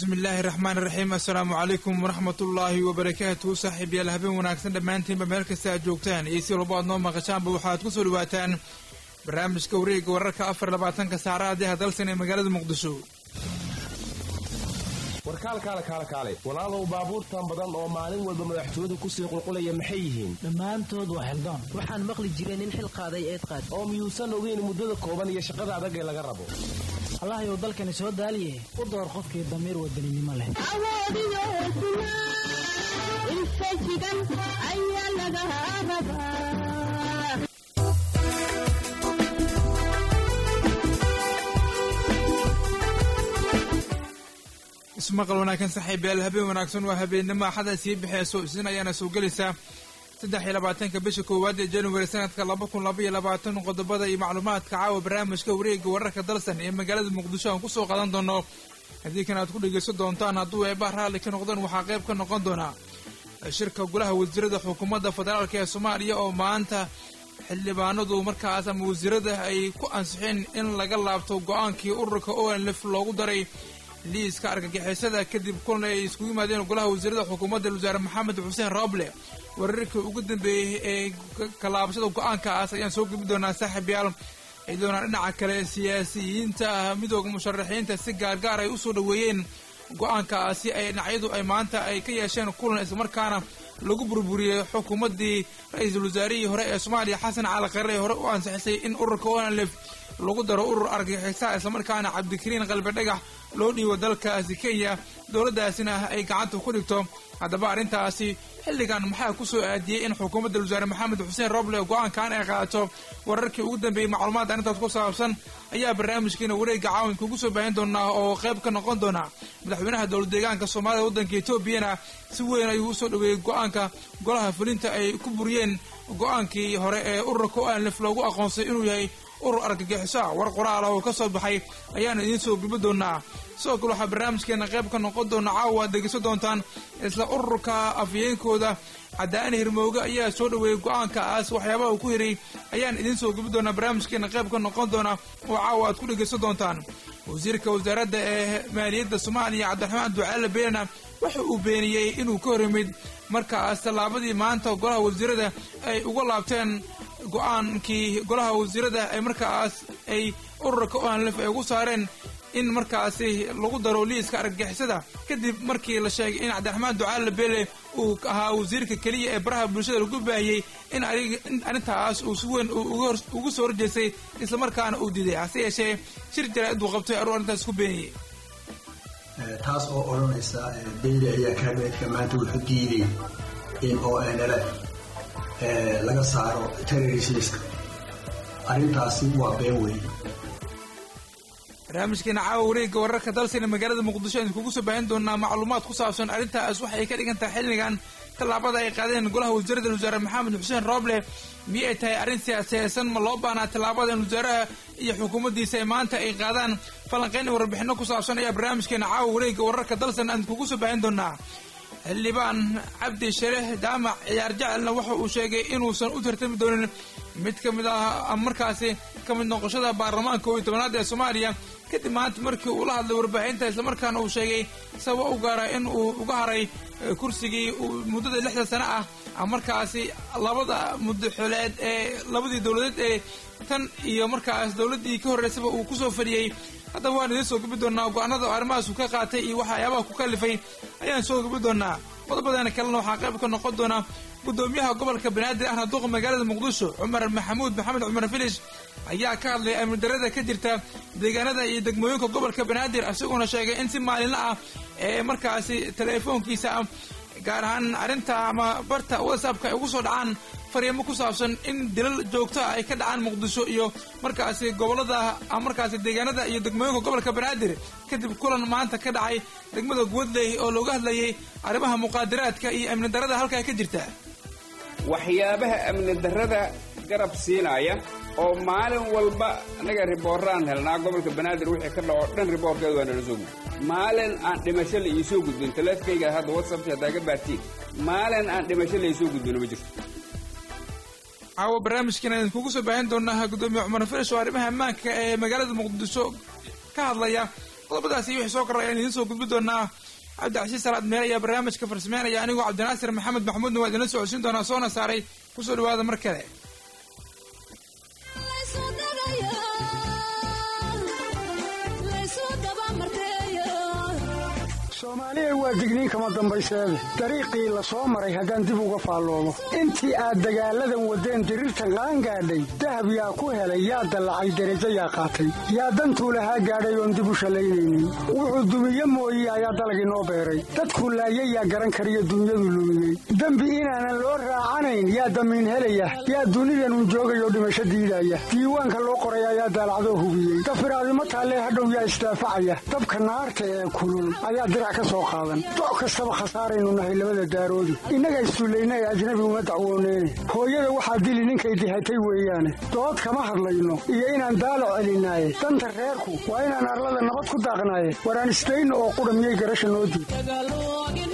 bismi illaahi raxmaan iraxiim assalaamu calaykum waraxmatullaahi wabarakaatuhu saaxiibyaal habeen wanaagsan dhammaantiinba meel kasta aad joogtaan iyo si walba aad noo maqashaanba waxaad ku soo dhawaataan barnaamijka wareega wararka afar labaatanka saacada deha dalsan ee magaalada muqdisho warkaalkaale kaale kaale walaalow baabuurtan badan oo maalin walba madaxtooyadu kusii qulqulaya maxay yihiin dhammaantood waa xildaan waxaan maqli jiray nin xil qaaday eed qaad oo miyuusan ogeyn muddada kooban iyo shaqada adag ee laga rabo allahayow dalkani soo daaliye u door qofkii damiir wadaninimo leh ismaqal wanaagsan saaxiibayaal habeen wanaagsan waa habeennimo axada sii bixeyso isin ayaana soo gelaysaa saddex iyo labaatanka bisha koowaad ee januari sanadka laba kun laba iyo labaatan qodobada iyo macluumaadka caawa barnaamijka wareega wararka dalsan ee magaalada muqdisho aan kusoo qadan doono haddii kan aad ku dhegeysan doontaan hadduu eebaa raalli ka noqdaan waxaa qayb ka noqon doonaa shirka golaha wasiirada xukuumadda federaalk ee soomaaliya oo maanta xildhibaanadu markaas ama wasiirada ay ku ansixeen in laga laabto go-aankii ururka onlf loogu daray liiska argagixisada kadib kulan ay iskugu yimaadeen golaha wasiirada xukuumadda wasaare maxamed xuseen roble wararkii ugu dambeeyey ee kalaabashada go-aankaas ayaan soo gebi doonaa saaxiibyaal ay doonaan dhinaca kale siyaasiyiinta midooda musharaxiinta si gaargaar ay usoo dhoweeyeen go-aankaasi ay dhinacyadu ay maanta ay ka yeesheen kulan islamarkaana lagu burburiyey xukuumaddii ra-iisul wasaarihii hore ee soomaaliya xasan cali khare hore u ansixisay in ururka onlf lagu daro urur argagixisaa islamarkaana cabdikariin qalbi dhagax loo dhiibo dalkaasi kenya dowladdaasina ay gacanta ku dhigto haddaba arrintaasi xilligan maxaa ku soo aadiyey in xukuumadda wasaare maxamed xuseen roble go-aankan ay qaadato wararkii ugu dambeeyey macluumaad arrintaas ku saabsan ayaa barnaamijkiina wareegga caawinka ugu soo baahin doonaa oo qayb ka noqon doona madaxweynaha dowlad deegaanka soomaalida waddanka etoobiyana si weyn ayuu usoo dhoweeyey go-aanka golaha fulinta ay ku buriyeen go-aankii hore ee ururka onlf loogu aqoonsay inuu yahay urur argagixiso ah war qoraal ah oo ka soo baxay ayaanu idiin soo gubi doonaa sidoo kale waxaa barnaamijkeena qayb ka noqon doona caawa aad degeysan doontaan isla ururka afyeenkooda cadaani hirmooge ayaa soo dhoweeyey go-aankaas waxyaabaha uu ku hiray ayaan idiin soo gubi doonaa barnaamijkeena qayb ka noqon doona oo caawa aad ku dhegeysan doontaan wasiirka wasaaradda ee maaliyadda soomaaliya cabdiraxmaan ducaale beenana waxa uu beeniyey inuu ka hor yimid markaas tallaabadii maanta golaha wasiirada ay uga laabteen go-aankii golaha wasiirada ay markaas ay ururka onlf ay ugu saareen in markaasi lagu daro liiska argagixisada kadib markii la sheegay in cabdiraxmaan ducaale bele uu ahaa wasiirka keliya ee baraha bulshada lagu baahiyey in arrintaas uu si weyn ugu soo horjeestay islamarkaana uu diiday hase yeeshee shir jaraa'id uu qabtay aruu arrintaas ku beeniyey taas oo odhanaysa beyli ayaa kaabineedka maanta wuxuu diiday in o nlf laga saaro terrorismiska arrintaasi waa been weyn barnaamijkeena caawa wareegga wararka dalsina magaalada muqdisho aynu kugu soo baahin doonaa macluumaad ku saabsan arrintaas waxay ka dhigan tahay xilligan tallaabada ay qaadeen golaha wasiirada wasaare maxamed xuseen roble miyay ay tahay arrin siyaasiyeysan ma loo baahnaa tallaabadan wasaaraha iyo xukuumaddiisa ay maanta ay qaadaan falanqayn iyo warbixino ku saabsan ayaa barnaamijkeena caawa wareegga wararka dalsan aynu kugu soo baahin doonaa xildhibaan cabdi shareex jaamac ciyaar jecelna waxa uu sheegay inuusan u tartami doonin mid ka mid ah markaasi ka mid noqoshada baarlamaanka koob iyo tobanaad ee soomaaliya kadib maanta markii uu la hadlay warbaahinta islamarkaana uu sheegay sababa u gaara in uu uga haray kursigii muddada lixda sano ah markaasi labada muddaxoleed ee labadii dowladeed ee tan iyo markaas dowladdii ka horreysaba uu kusoo fadhiyey haddaba waan idiin soo gubi doonaa go-aanada arrimahaas uu ka qaatay iyo waxyaabaha ku kalifay ayaan soo gubi doonaa qodobadeena kalena waxaa qayb ka noqon doona guddoomiyaha gobolka banaadir ahna duqa magaalada muqdisho cumar maxamuud maxamed cumar filish ayaa ka hadlay amni darada ka jirta deegaanada iyo degmooyinka gobolka banaadir isagoona sheegay in si maalinla ah ee markaasi teleefoonkiisa gaar ahaan arrinta ama barta whatsappka ay ugu soo dhacaan fariimo ku saabsan in dilal joogto ah ay ka dhacaan muqdisho iyo markaasi gobolada markaasi deegaanada iyo degmooyinka gobolka banaadir kadib kulan maanta ka dhacay degmada guwadley oo looga hadlayay arrimaha muqaadaraadka iyo amni darada halkaa ka jirta waxyaabaha amni darada garab siinaya oo maalin walba annaga ribooraan helnaa gobolka banaadir wixii ka dhaco dhan riboorkeeda waa nala soo gudbin maalin aan dhimasho la iisoo gudbin taleefkayga hadda whatsappki haddaa ka baartiin maalin aan dhimasho la iisoo gudbin ma jirto caawa barnaamijkeena idin kugu soo baahin doonaa gudoomiye cumar filish oo arrimaha ammaanka ee magaalada muqdisho ka hadlaya qodobadaasi iyo wixii soo korray ayaan idiin soo gudbi doonaa cabdicasiis salaad meel ayaa barnaamijka farsameynaya anigoo cabdinaasir maxamed maxamuudna waa idinla socodsiin doonaa soona saaray kusoo dhawaada mar kale soomaaliya waa digniin kama dambayseede dariiqii la soo maray haddaan dib uga faalloobo intii aad dagaalladan waddeen diriirtan qaan gaadhay dahab yaa ku helay yaa dallacay derajo yaa qaatay yaa dantuu lahaa gaadhay oon dib u shallaynaynin wuxuu dumiye mooye ayaa dalagii noo beeray dadku laayay yaa garan kariyo dunyadu lumiyey dembi inaanan loo raacanayn yaa damiin helaya yaa dunidanun joogayoo dhimasho diidaya diiwaanka loo qoray ayaa daalacdoo hubiyey dafiraadimo taallee hadhow yaa isdaafacaya dabka naarta ee kulul ayaa dirac ka soo qaadan doc kastaba khasaaraynu nahay labada daaroodi innaga issullayna ee ajnabi uma dacwooneyne hooyada waxaa dili ninkay dihatay weeyaane dood kama hadlayno iyo inaan daalac celinaaye danta reerku waa inaan arlada nabad ku daaqnaaye waraan isdayno oo qudha miyay garasha noo diid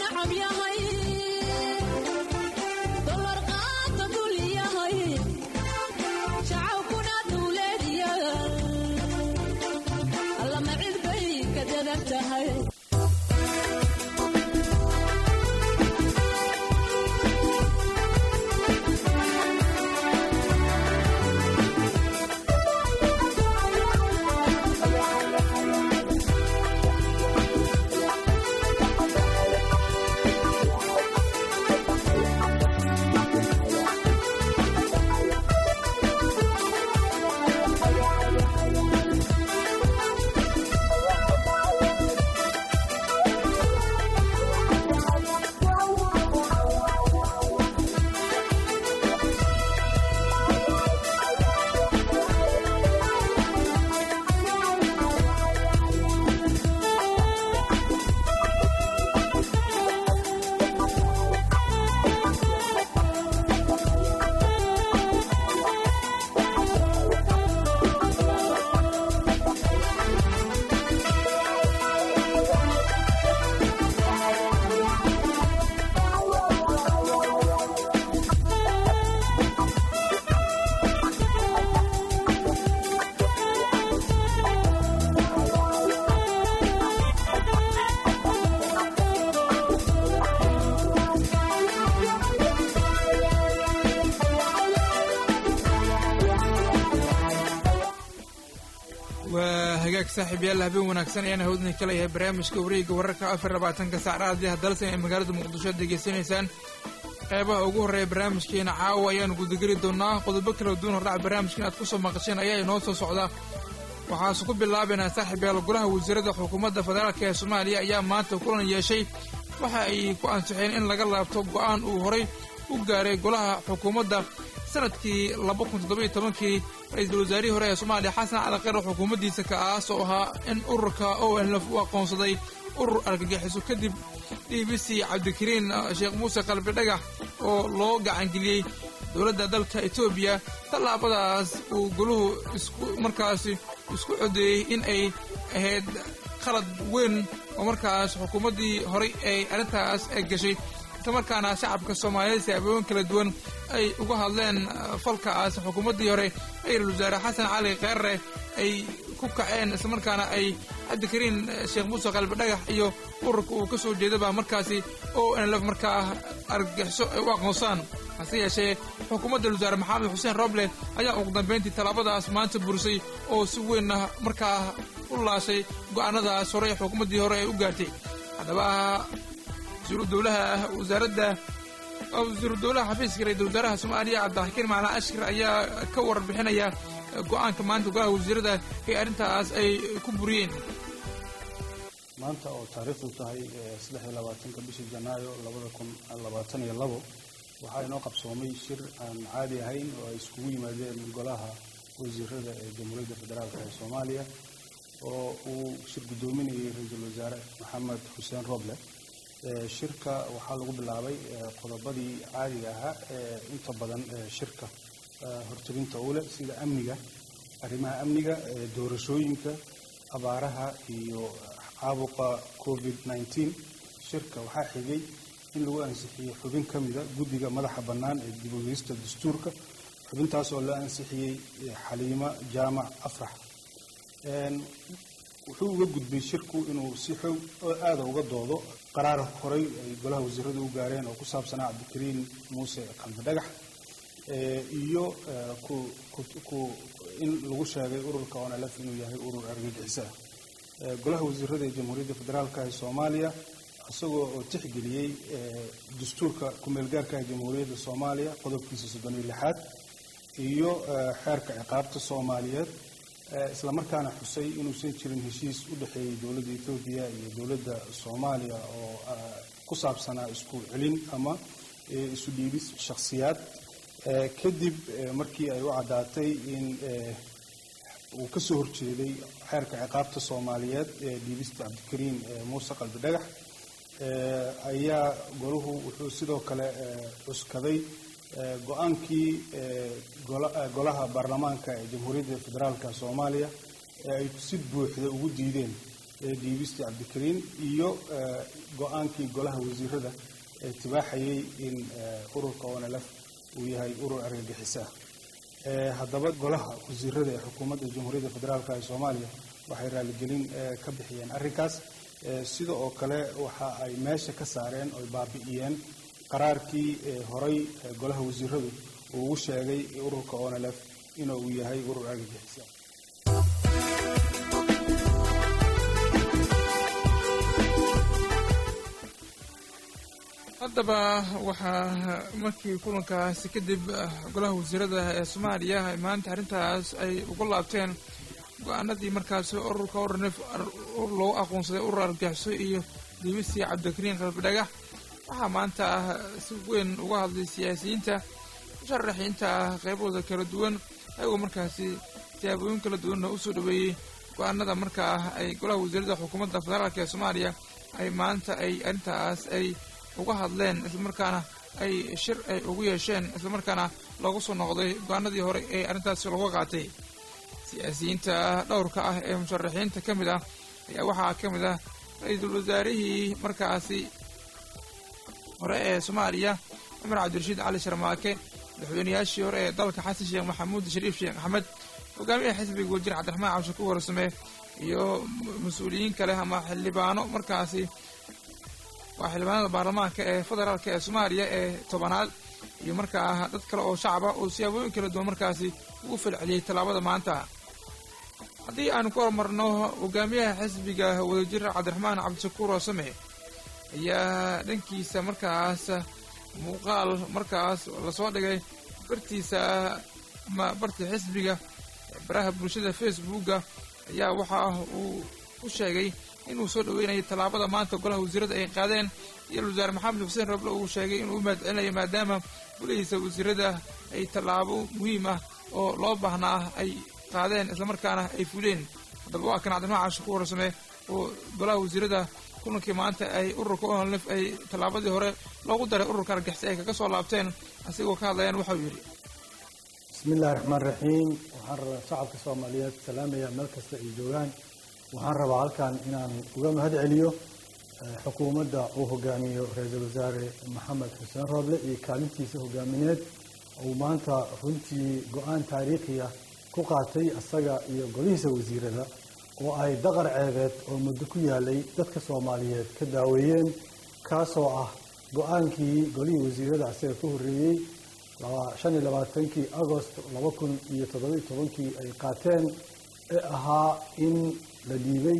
waa hagaag saaxiib yaalla habeen wanaagsan ayaan hawdni ka leeyahay barnaamijka wareegga wararka afar labaatanka saacraadii haddalse ay magaalada muqdisho ad degeysanaysaan qeybaha ugu horreeya barnaamijkeena caawa ayaanu gudageli doonaa qodobo kala duwan hordhaca barnaamijka inaad ku soo maqasheen ayaa inoo soo socda waxaase ku bilaabaynaa saaxiib yaal golaha wasiirada xukuumadda federaalk ee soomaaliya ayaa maanta kulan yeeshay waxa ay ku ansixeen in laga laabto go'aan uu horay u gaaray golaha xukuumadda sanadkii laba kun toddoba iyo tobankii ra-iisul wasaarihii hore ee soomaaliya xasan cali kheyr xukuumaddiisa kaas oo ahaa in ururka o nlf u aqoonsaday urur argagixiso kadib d b c cabdikariin sheekh muuse qalbi dhagax oo loo gacangeliyey dowladda dalka etoobiya tallaabadaas uu goluhu isku markaasi isku codeeyey in ay ahayd khalad weyn oo markaas xukuumaddii horay ay arrintaas gashay islamarkaana shacabka soomaaliyeed siyaabooyin kala duwan ay uga hadleen falkaas xukuumaddii hore ra-iisul wasaare xasan cali kheerre ay ku kaceen islamarkaana ay cabdikariin sheekh muuse qalbi dhagax iyo ururka uu ka soo jeedaba markaasi o nlf markaa argagixiso ay u aqoonsaan hase yeeshee xukuumadda wasaare maxamed xuseen roble ayaa ugu dambayntii tallaabadaas maanta burisay oo si weynna markaa u laashay go'aanadaas hore ee xukuumaddii hore ay u gaartay haddaba wasiiru dowlaha wasaaradda wasiiru dowlaha xafiiska ra-isul wasaaraha soomaaliya cabdixakiin macalin ashkar ayaa ka warbixinaya go'aanka maanta golaha wasiirada ee arrintaas ay ku buriyeen maanta oo taariikhdu tahay saddex iyo labaatanka bishii janaayo labada kun labaatan iyo labo waxaa inoo qabsoomay shir aan caadi ahayn oo ay iskugu yimaadeen golaha wasiirada ee jamhuuriyadda federaalk ee soomaaliya oo uu shir guddoominayay ra-iisul wasaare maxamed xuseen roble shirka waxaa lagu bilaabay qodobadii caadiga ahaa ee inta badan shirka hortelinta u leh sida amniga arrimaha amniga doorashooyinka abaaraha iyo caabuqa covid nneteen shirka waxaa xigay in lagu ansixiyey xubin ka mida guddiga madaxa bannaan ee dib ogeysta dastuurka xubintaas oo la ansixiyey xaliimo jaamac afrax wuxuu uga gudbay shirku inuu si xoog oo aada uga doodo qaraar horay ay golaha wasiiradu u gaareen oo ku saabsanaa cabdikariin muuse qalbi dhagax iyo ku in lagu sheegay ururka onlf inuu yahay urur argagixisa golaha wasiirada ee jamhuuriyadda federaalka ee soomaaliya isagoo oo tixgeliyey dastuurka ku-meelgaarka ee jamhuuriyadda soomaaliya qodobkiisa soddon iyo lixaad iyo xeerka ciqaabta soomaaliyeed islamarkaana xusay inuusan jirin heshiis u dhexeeyey dowladda etoobiya iyo dowladda soomaaliya oo ku saabsanaa isku celin ama isu dhiibis shakhsiyaad kadib markii ay u caddaatay in uu ka soo horjeeday xeerka ciqaabta soomaaliyeed ee dhiibista cabdikariin muuse qalbi dhagax ayaa golahu wuxuu sidoo kale cuskaday go-aankii golaha baarlamaanka ee jamhuuriyadda federaalka soomaaliya ee ay si buuxda ugu diideen dhiibistii cabdikariin iyo go-aankii golaha wasiirada ee tibaaxayay in ururka onlf uu yahay urur argagixisa haddaba golaha wasiirada ee xukuumadda jamhuuriyadda federaalka ee soomaaliya waxay raaligelin ka bixiyeen arrinkaas sida oo kale waxa ay meesha ka saareen oy baabi'iyeen qaraarkii horay golaha wasiiradu uu ugu sheegay ururka onlf inuu yahay urur argagixisa haddaba waxaa markii kulankaasi kadib golaha wasiirada ee soomaaliya maanta arrintaas ay uga laabteen go-aanadii markaasi ururka ornf urur loogu aqoonsaday urur argaxiso iyo diibistii cabdikariin qalbi dhagax waxaa maanta ah si weyn uga hadlay siyaasiyiinta musharaxiinta ah qaybahooda kala duwan ayagoo markaasi siyaabooyin kala duwanna usoo dhaweeyey go-aanada markaa ah ay golaha wasiirada xukuumadda federaalk ee soomaaliya ay maanta ay arrintaas ay uga hadleen islamarkaana ay shir ay ugu yeesheen islamarkaana loogu soo noqday go-aanadii hore ee arrintaasi looga qaatay siyaasiyiinta dhowrka ah ee musharaxiinta ka mid ah ayaa waxaa ka mid ah ra-iisul wasaarihii markaasi hore ee soomaaliya cumar cabdirashiid cali sharmaake madaxweynayaashii hore ee dalka xasan sheekh maxamuud shariif sheekh axmed hogaamiyaha xisbiga wasiir cabdiraxmaan cabshakuur warsame iyo mas-uuliyiin kale ama xildhibaano markaasi waa xildhibaanada baarlamaanka ee federaalk ee soomaaliya ee tobanaad iyo markaa dad kale oo shacaba oo siyaabooyin kala duwan markaasi ugu falceliyey tallaabada maanta haddii aanu ku horumarno hogaamiyaha xisbiga wadajir cabdiraxmaan cabdishakuur warsame ayaa dhankiisa markaas muuqaal markaas lasoo dhigay bartiisa ama barta xisbiga baraha bulshada facebooka ayaa waxa uu ku sheegay inuu soo dhaweynayo tallaabada maanta golaha wasiirada ay qaadeen iyo wasaare maxamed xuseen roble uu sheegay inuu u mahadcelinayo maadaama golihiisa wasiirada ay tallaabo muhiim ah oo loo baahnaa ay qaadeen islamarkaana ay fuleen haddaba waa kan cabdiraxmaan cashakuur warsame oo golaha wasiirada kulankii maanta ay ururka onlf ay tallaabadii hore loogu daray ururka argixisa ay kaga soo laabteen asigoo ka hadlayaan waxau yidhi bismi illahi raxmaan raxiim waxaan rabaa shacabka soomaaliyeed salaamayaa meel kasta ay joogaan waxaan rabaa halkan inaan uga mahad celiyo xukuumadda uu hogaamiyo ra-iisul wasaare maxamed xuseen rooble iyo kaalintiisa hogaamineed uu maanta runtii go-aan taariikhi ah ku qaatay isaga iyo golihiisa wasiirada oo ay daqar ceebeed oo muddo ku yaalay dadka soomaaliyeed ka daaweeyeen kaasoo ah go-aankii golihii wasiirada isaga ka horreeyey shan iyo labaatankii agost laba kun iyo toddobiyo tobankii ay qaateen ee ahaa in la dhiibay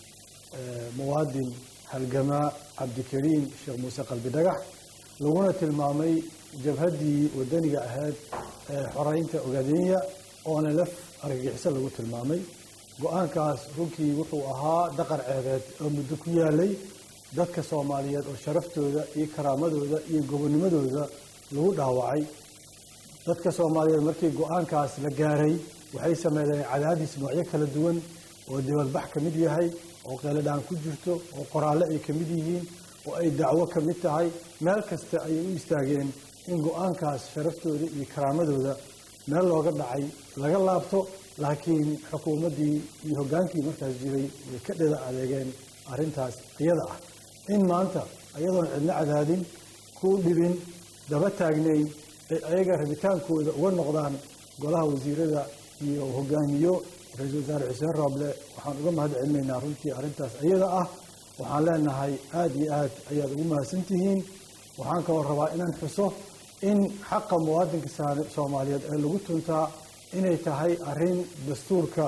muwaadin halgamaa cabdikariin sheekh muuse qalbi dhagax laguna tilmaamay jabhaddii wadaniga ahayd ee xoreynta ogaadenya oona laf argagixiso lagu tilmaamay go-aankaas runtii wuxuu ahaa daqar ceebeed oo muddo ku yaalay dadka soomaaliyeed oo sharaftooda iyo karaamadooda iyo gobonimadooda lagu dhaawacay dadka soomaaliyeed markii go-aankaas la gaaray waxay sameeyeen cadaadis noocyo kala duwan oo dibadbax ka mid yahay oo qeeladhaan ku jirto oo qoraalle ay ka mid yihiin oo ay dacwo ka mid tahay meel kasta ayay u istaageen in go-aankaas sharaftooda iyo karaamadooda meel looga dhacay laga laabto laakiin xukuumaddii iyo hoggaankii markaas jiray way ka dheda adeegeen arrintaas iyada ah in maanta iyadoon cidno cadaadin ku dhibin daba taagnayn ay ayaga rabitaankooda uga noqdaan golaha wasiirada iyo hogaamiyo ra-iisul wasaare xuseen rooble waxaan uga mahad celinaynaa runtii arrintaas iyada ah waxaan leenahay aada iyo aad ayaad ugu mahadsantihiin waxaan kaloo rabaa inaan xuso in xaqa muwaadinka soomaaliyeed ee lagu tuntaa inay tahay arrin dastuurka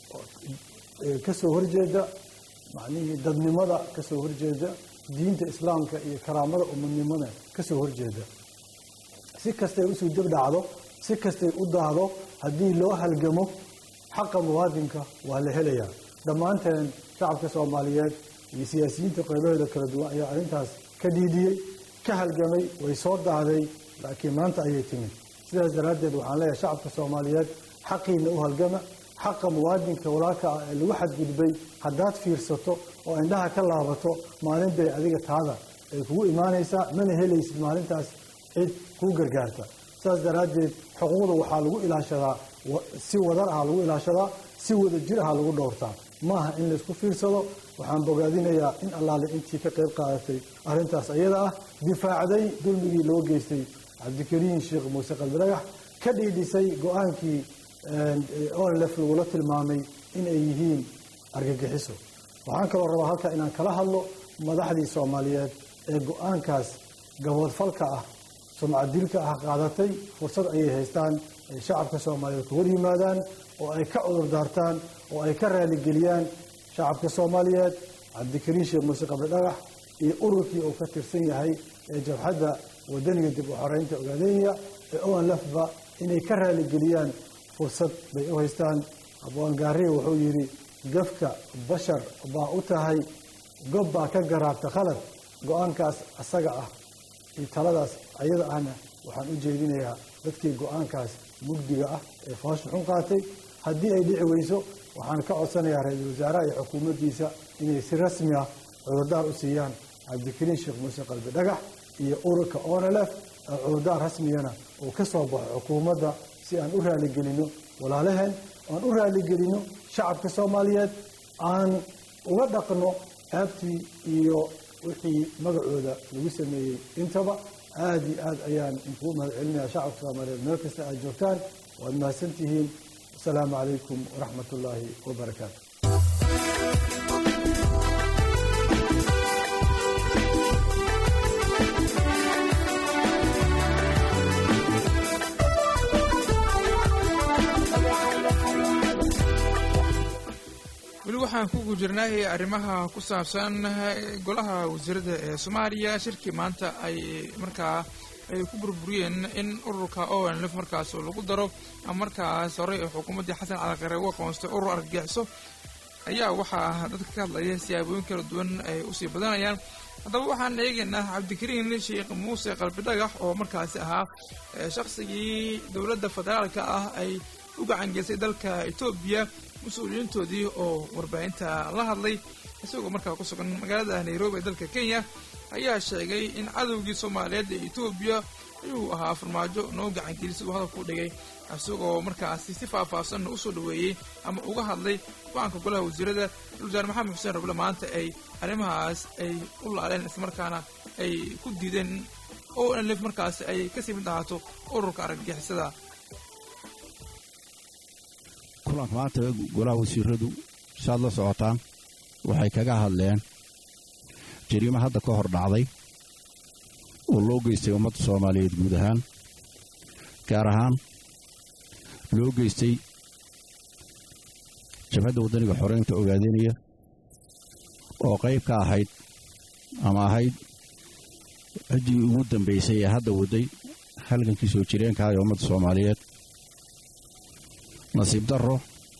kasoo horjeeda macnihii dadnimada kasoo horjeeda diinta islaamka iyo karaamada umadnimada kasoo horjeeda si kastay usuu dib dhacdo si kastay u daahdo haddii loo halgamo xaqa muwaadinka waa la helayaa dhammaanteen shacabka soomaaliyeed iyo siyaasiyiinta qeybaheeda kala duwan ayaa arrintaas ka dhiidiyey ka halgamay way soo daahday laakiin maanta ayay timid sidaas daraaddeed waxaan leeyahay shacabka soomaaliyeed xaqiina u halgama xaqa muwaadinka walaalka ah ee lagu xadgudbay haddaad fiirsato oo indhaha ka laabato maalin bay adiga taada ay kugu imaanaysaa mana helaysid maalintaas cid kuu gargaarta saas daraaddeed xuquuqda waxaa lagu ilaashadaa si wadar aha lagu ilaashadaa si wada jir aha lagu dhowrtaa maaha in laysku fiirsado waxaan bogaadinayaa in allaale intii ka qayb qaadatay arrintaas iyada ah difaacday dulmigii loo geystay cabdikariin sheekh muuse qalbidhagax ka dhiidhisay go-aankii onlef lagula tilmaamay in ay yihiin argagixiso waxaan kaloo rabaa halkaa inaan kala hadlo madaxdii soomaaliyeed ee go-aankaas gaboodfalka ah sumcadilka ah qaadatay fursad ayay haystaan ay shacabka soomaaliyeed ku hor yimaadaan oo ay ka cudur daartaan oo ay ka raaligeliyaan shacabka soomaaliyeed cabdikariin sheekh muuse qabri dhagax iyo ururkii uu ka tirsan yahay ee jabxadda wadaniga dib u xoreynta ogaadenya ee onlefba inay ka raaligeliyaan fursad bay u haystaan abwaangaariga wuxuu yidhi gafka bashar baa u tahay gob baa ka garaabta khalad go-aankaas asaga ah iyo taladaas ayada ahna waxaan u jeedinayaa dadkii go-aankaas mugdiga ah ee foosha xun qaatay haddii ay dhici weyso waxaan ka codsanayaa ra-iisul wasaaraha iyo xukuumaddiisa inay si rasmi ah cudurdaar u siiyaan cabdikariin sheekh muuse qalbi dhagax iyo ururka onlf cudurdaar rasmiyana uu ka soo baxo xukuumadda si aan u raaligelino walaalaheen aan u raaligelino shacabka soomaaliyeed aan uga dhaqno aabtii iyo wixii magacooda lagu sameeyey intaba aada iyo aad ayaan inkuu mahad celinaya shacabka soomaaliyeed meel kasta aad joogtaan waad mahadsantihiin asalaamu calaykum waraxmat ullaahi wabarakaatu weli waxaan ku gujirnay arrimaha ku saabsan golaha wasiirada ee soomaaliya shirkii maanta ay markaa ay ku burburiyeen in ururka onlf markaas lagu daro markaas horey ee xukuumaddii xasan calaqare u aqoonstay urur argagixiso ayaa waxaa dadka ka hadlaya siyaabooyin kala duwan ay usii badanayaan haddaba waxaan eegaynaa cabdikariin sheekh muuse qalbidhagax oo markaasi ahaa shaqsigii dowladda federaalka ah ay u gacangeysay dalka etoobiya mas-uuliyiintoodii oo warbaahinta la hadlay isagoo markaa ku sugan magaalada nairobi ee dalka kenya ayaa sheegay in cadowgii soomaaliyeed ee etoobiya ayuu ahaa farmaajo noo gacangeliyay siduu hadalku dhigay isagoo markaasi si faahfaahsanna usoo dhaweeyey ama uga hadlay go-aanka golaha wasiirada wasaare maxamed xuseen rable maanta ay arrimahaas ay u laaleen islamarkaana ay ku diideen o nlf markaasi ay kasii mid ahaato ururka argagixisada kulanka maanta golaha wasiiradu saad la socotaan waxay kaga hadleen jariimo hadda ka hor dhacday oo loo geystay ummadda soomaaliyeed guud ahaan gaar ahaan loo geystay jabhadda waddaniga xoreynta ogaadanaya oo qayb ka ahayd ama ahayd ciddii ugu dambaysay ee hadda wadday halgankii soo jireenkaah ee ummadda soomaaliyeed nasiib darro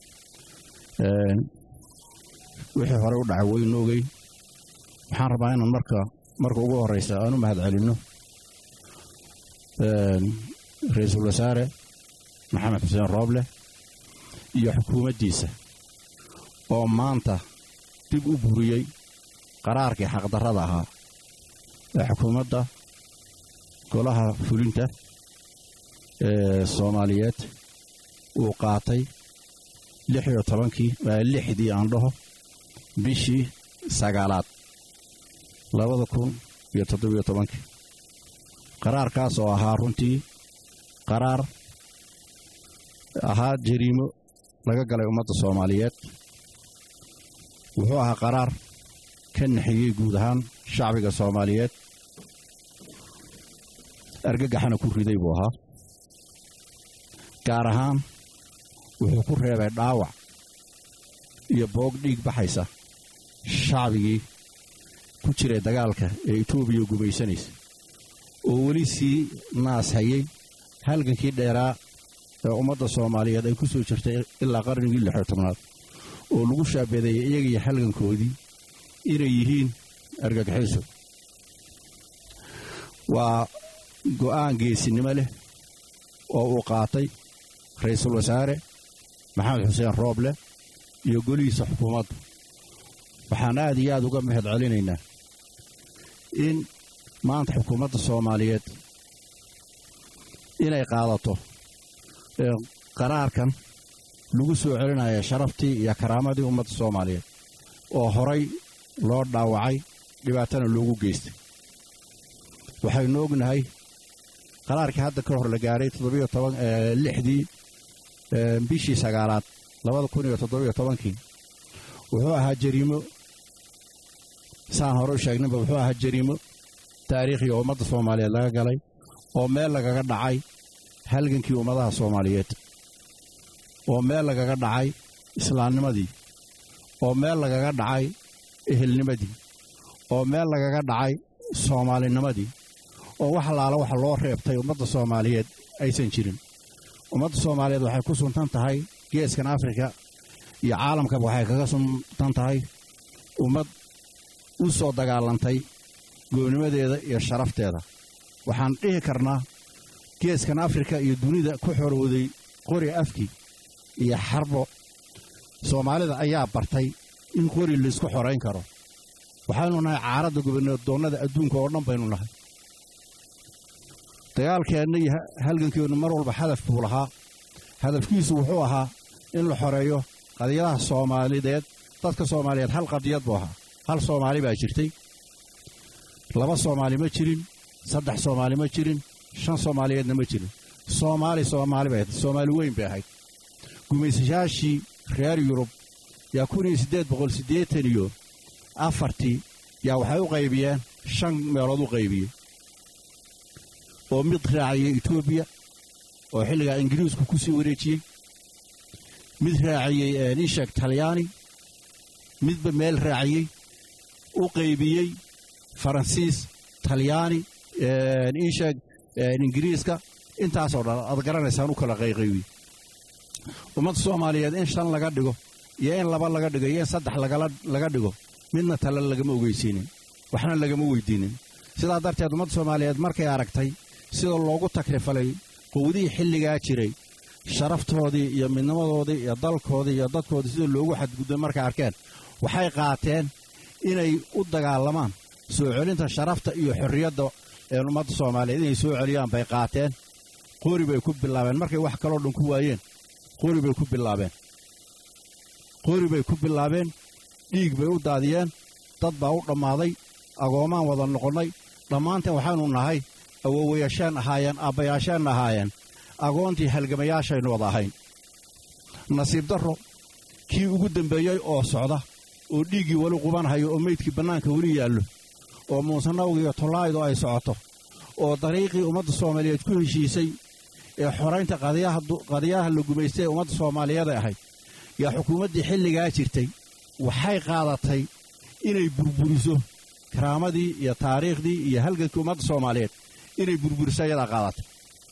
wixii hore u dhacay waynu ogey waxaan rabaa inaan marka marka ugu horraysa aan u mahad celinno ra-iisul wasaare maxamed xuseen rooble iyo xukuumaddiisa oo maanta dib u buriyey qaraarkii xaqdarrada ahaa ee xukuumadda golaha fulinta ee soomaaliyeed uu qaatay lix iyo tobankii lixdii aan dhaho bishii sagaalaad labada kun iyo toddobiyo tobankii qaraarkaas oo ahaa runtii qaraar ahaa jariimo laga galay ummadda soomaaliyeed wuxuu ahaa qaraar ka naxiyey guud ahaan shacbiga soomaaliyeed argagaxana ku riday buu ahaa gaar ahaan wuxuu ku reebay dhaawac iyo boog dhiig baxaysa shacbigii ku jiray dagaalka ee etoobiya gumaysanaysa oo weli sii naas hayay halgankii dheeraa ee ummadda soomaaliyeed ay ku soo jirtay ilaa qarnigii lixyo tobnaad oo lagu shaabadeeyey iyagiiyo halgankoodii inay yihiin argagaxiso waa go'aan geesinimo leh oo uu qaatay ra'iisul wasaare maxamed xuseen rooble iyo golihiisa xukuumaddu waxaan aad iyo aad uga mahad celinaynaa in maanta xukuumadda soomaaliyeed inay qaadato qaraarkan lagu soo celinaya sharaftii iyo karaamadii ummadda soomaaliyeed oo horay loo dhaawacay dhibaatana loogu geystay waxaynu ognahay qaraarkii hadda ka hor la gaaray lixdii bishii sagaalaad labada kun iyo toddobiyo tobankii wuxuu ahaa jariimo saan hore u sheegnayba wuxuu ahaa jariimo taariikhi oo ummadda soomaaliyeed laga galay oo meel lagaga dhacay halgankii ummadaha soomaaliyeed oo meel lagaga dhacay islaamnimadii oo meel lagaga dhacay ehelnimadii oo meel lagaga dhacay soomaalinimadii oo wax allaala waxa loo reebtay ummadda soomaaliyeed aysan jirin ummadda soomaaliyeed waxay ku suntan tahay geeskan afrika iyo caalamkaba waxay kaga suntan tahay ummad u soo dagaalantay goonimadeeda iyo sharafteeda waxaan dhihi karnaa geeskan afrika iyo dunida ku xorowday qori afki iyo xarbo soomaalida ayaa bartay in qori laysku xorayn karo waxaynu nahay caaradda gobandoonnada adduunka oo dhan baynu nahay dagaalkeenna iyo halgankeennu mar walba hadaf buu lahaa hadafkiisu wuxuu ahaa in la xoreeyo qadiyadaha soomaalideed dadka soomaaliyeed hal qadiyad buu ahaa hal soomaali baa jirtay laba soomaali ma jirin saddex soomaali ma jirin shan soomaaliyeedna ma jirin soomaali soomaali bay ahayd soomaali weyn bay ahayd gumaysayaashii reer yurub yaa kun iyo siddeed boqol siddeetan iyo afartii yaa waxay u qaybiyeen shan meelood u qaybiyey oo mid raaciyey etoobiya oo xilligaa ingiriisku ku sii wareejiyey mid raaciyey nishek talyaani midba meel raaciyey u qaybiyey faransiis talyaani isheg ingiriiska intaasoo dhan aad garanaysaan u kala qayqaybiyey ummadda soomaaliyeed in shan laga dhigo iyo in laba laga dhigo iyo in saddex laga dhigo midna tale lagama ogeysiinin waxna lagama weydiinin sidaa darteed ummadda soomaaliyeed markay aragtay sida loogu takrifalay qowdihii xilligaa jiray sharaftoodii iyo midnimadoodii iyo dalkoodii iyo dadkoodii sida loogu xadgudbay markay arkeen waxay qaateen inay u dagaalamaan soo celinta sharafta iyo xorriyadda een ummadda soomaaliyeed inay soo celiyaan bay qaateen qori bay ku bilaabeen markay wax kaloo dhan ku waayeen qori bay ku bilaabeen qori bay ku bilaabeen dhiig bay u daadiyeen dad baa u dhammaaday agoomaan wada noqonnay dhammaanteen waxaynu nahay awowayaasheen ahaayeen aabbayaasheenna ahaayeen agoontii halgamayaashaynu wada ahayn nasiib darro kii ugu dembeeyey oo socda oo dhiiggii weli qubanhayo oo meydkii bannaanka weli yaallo oo muusanawga iyo tollaaydu ay socoto oo dariiqii ummadda soomaaliyeed ku heshiisay ee xoraynta qadiyaha la gumaystay ee ummadda soomaaliyeed ay ahayd yaa xukuumaddii xilligaa jirtay waxay qaadatay inay burburiso karaamadii iyo taariikhdii iyo halgankii ummadda soomaaliyeed inay burburiso ayadaa qaadatay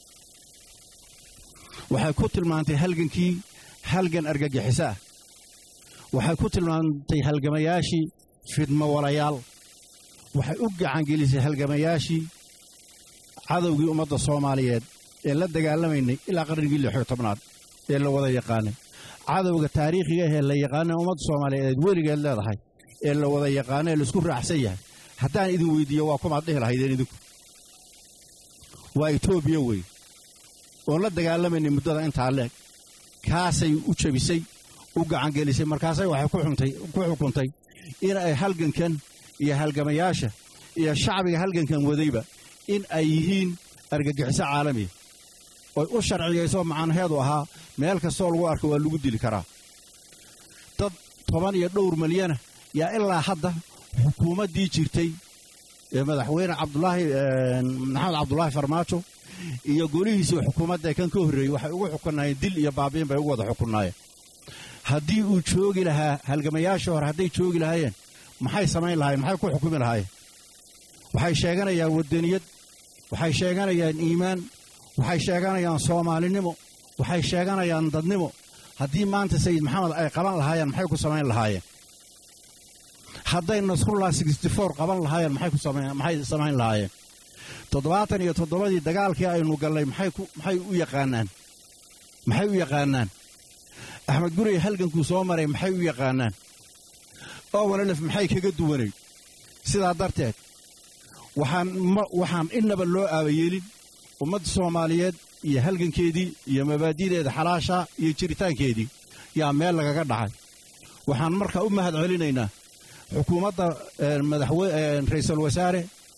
waxay ku tilmaantay halgankii halgan argagixiso ah waxay ku tilmaantay halgamayaashii fidmo walayaal waxay u gacangelisay halgamayaashii cadowgii ummadda soomaaliyeed ee la dagaalamaynay ilaa qarnigii lixyo tobnaad ee la wada yaqaanay cadowga taariikhiga ahee la yaqaana ummadda soomaaliyeed weligeed leedahay ee la wada yaqaano ee laisku raacsan yahay haddaan idin weyddiiyo waa kumaad dhihi lahaydeen idinku waa etoobiya wey oon la dagaalamaynay muddada intaa leeg kaasay u jebisay u gacangelisay markaasay waxay ku xukuntay in ay halgankan iyo halgamayaasha iyo shacbiga halgankan wadayba in ay yihiin argagixiso caalamiya oy u sharciyayso macnaheedu ahaa meel kastoo lagu arko waa lagu dili karaa dad toban iyo dhowr milyana yaa ilaa hadda xukuumaddii jirtay ee madaxweyne cabdulaahi maxamed cabdulaahi farmaajo iyo golihiisii xukuumadda kan ka horreeyey waxay ugu xukunaayeen dil iyo baabiin bay ugu wada xukunaayeen haddii uu joogi lahaa halgamayaashii hore hadday joogi lahaayeen maxay samayn lahaayeen maxay ku xukumi lahaayeen waxay sheeganayaan waddaniyad waxay sheeganayaan iimaan waxay sheeganayaan soomaalinimo waxay sheeganayaan dadnimo haddii maanta sayid maxamed ay qaban lahaayeen maxay ku samayn lahaayeen hadday nasrullah qaban lahaayeen maxay samayn lahaayeen toddobaatan iyo toddobadii dagaalkii aynu gallay maxay u yaqaanaan maxay u yaqaanaan axmed gurey halgankuu soo maray maxay u yaqaanaan owanalef maxay kaga duwanay sidaa darteed waxaan innaba loo aabayeelin ummadda soomaaliyeed iyo halgankeedii iyo mabaadi'deeda xalaasha iyo jiritaankeedii yaa meel lagaga dhacay waxaan markaa u mahad celinaynaa xukuumadda ra'iisul wasaare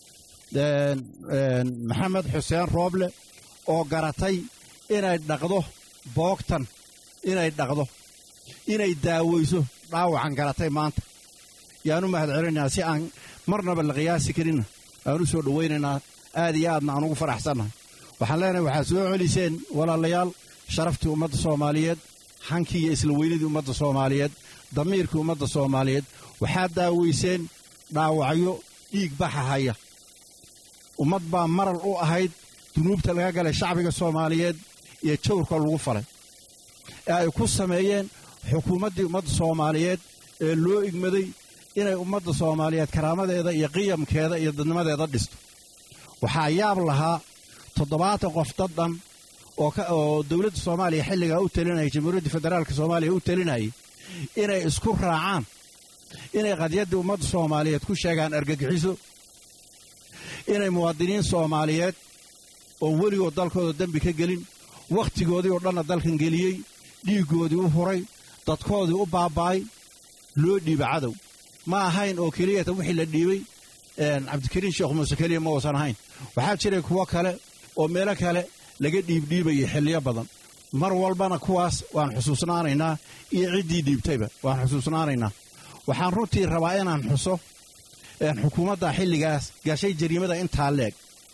maxamed xuseen rooble oo garatay inay dhaqdo boogtan inay dhaqdo inay daawayso dhaawacan garatay maanta yaan u mahad celinaynaa si aan marnaba la qiyaasi karinna aan u soo dhowaynaynaa aad iyo aadna aan ugu faraxsannahay waxaan leenahay waxaad soo celiseen walaalayaal sharaftii ummadda soomaaliyeed hankii iyo isla weynidii ummadda soomaaliyeed damiirkii ummadda soomaaliyeed waxaad daawayseen dhaawacyo dhiig baxa haya ummad baa maral u ahayd dunuubta laga galay shacbiga soomaaliyeed iyo jawrka lagu falay ee ay ku sameeyeen xukuumaddii ummadda soomaaliyeed ee loo igmaday inay ummadda soomaaliyeed karaamadeeda iyo qiyamkeeda iyo dadnimadeeda dhisto waxaa yaab lahaa toddobaatan qof dad dhan oo dowladda soomaaliya xilligaa u talinayay jamhuuriyadda federaalka soomaaliya u talinayay inay isku raacaan inay qadyaddii ummadda soomaaliyeed ku sheegaan argagixiso inay muwaadiniin soomaaliyeed oo weligood dalkooda dembi ka gelin wakhtigoodii oo dhanna dalkan geliyey dhiiggoodii u huray dadkoodii u baaba'ay loo dhiiba cadow ma ahayn oo keliyata wixii la dhiibay cabdikariin sheekh muuse keliya ma uusan ahayn waxaa jiray kuwo kale oo meelo kale laga dhiibdhiibayay xilliyo badan mar walbana kuwaas waan xusuusnaanaynaa iyo ciddii dhiibtayba waan xusuusnaanaynaa waxaan runtii rabaa inaan xuso xukuumadda xilligaas gashay jariimada intaa leeg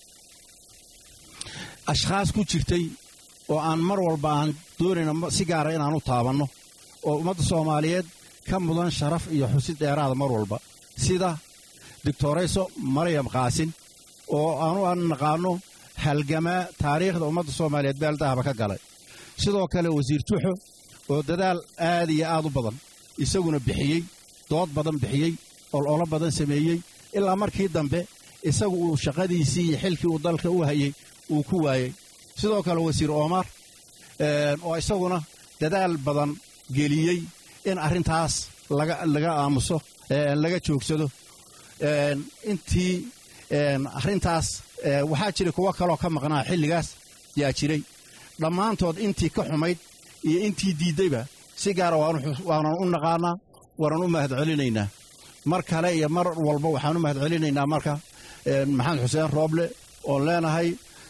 ashkhaas ku jirtay oo aan mar walba aan doonayno si gaara inaan u taabanno oo ummadda soomaaliyeed ka mudan sharaf iyo xusid dheeraada mar walba sida doctorayso maryam qaasin oo aanu aan naqaanno halgamaa taariikhda ummadda soomaaliyeed beeldahaba ka galay sidoo kale wasiir tuxo oo dadaal aad iyo aad u badan isaguna bixiyey dood badan bixiyey ololo badan sameeyey ilaa markii dambe isagu uu shaqadiisii iyo xilkii uu dalka u hayey uu ku waayey sidoo kale wasiir omar oo isaguna dadaal badan geliyey in arrintaas laga aamuso laga joogsado intii arrintaas waxaa jiray kuwo kaloo ka maqnaa xilligaas yaa jiray dhammaantood intii ka xumayd iyo intii diiddayba si gaara waanan u naqaanaa waanan u mahad celinaynaa mar kale iyo mar walba waxaan u mahad celinaynaa marka maxamed xuseen rooble oon leenahay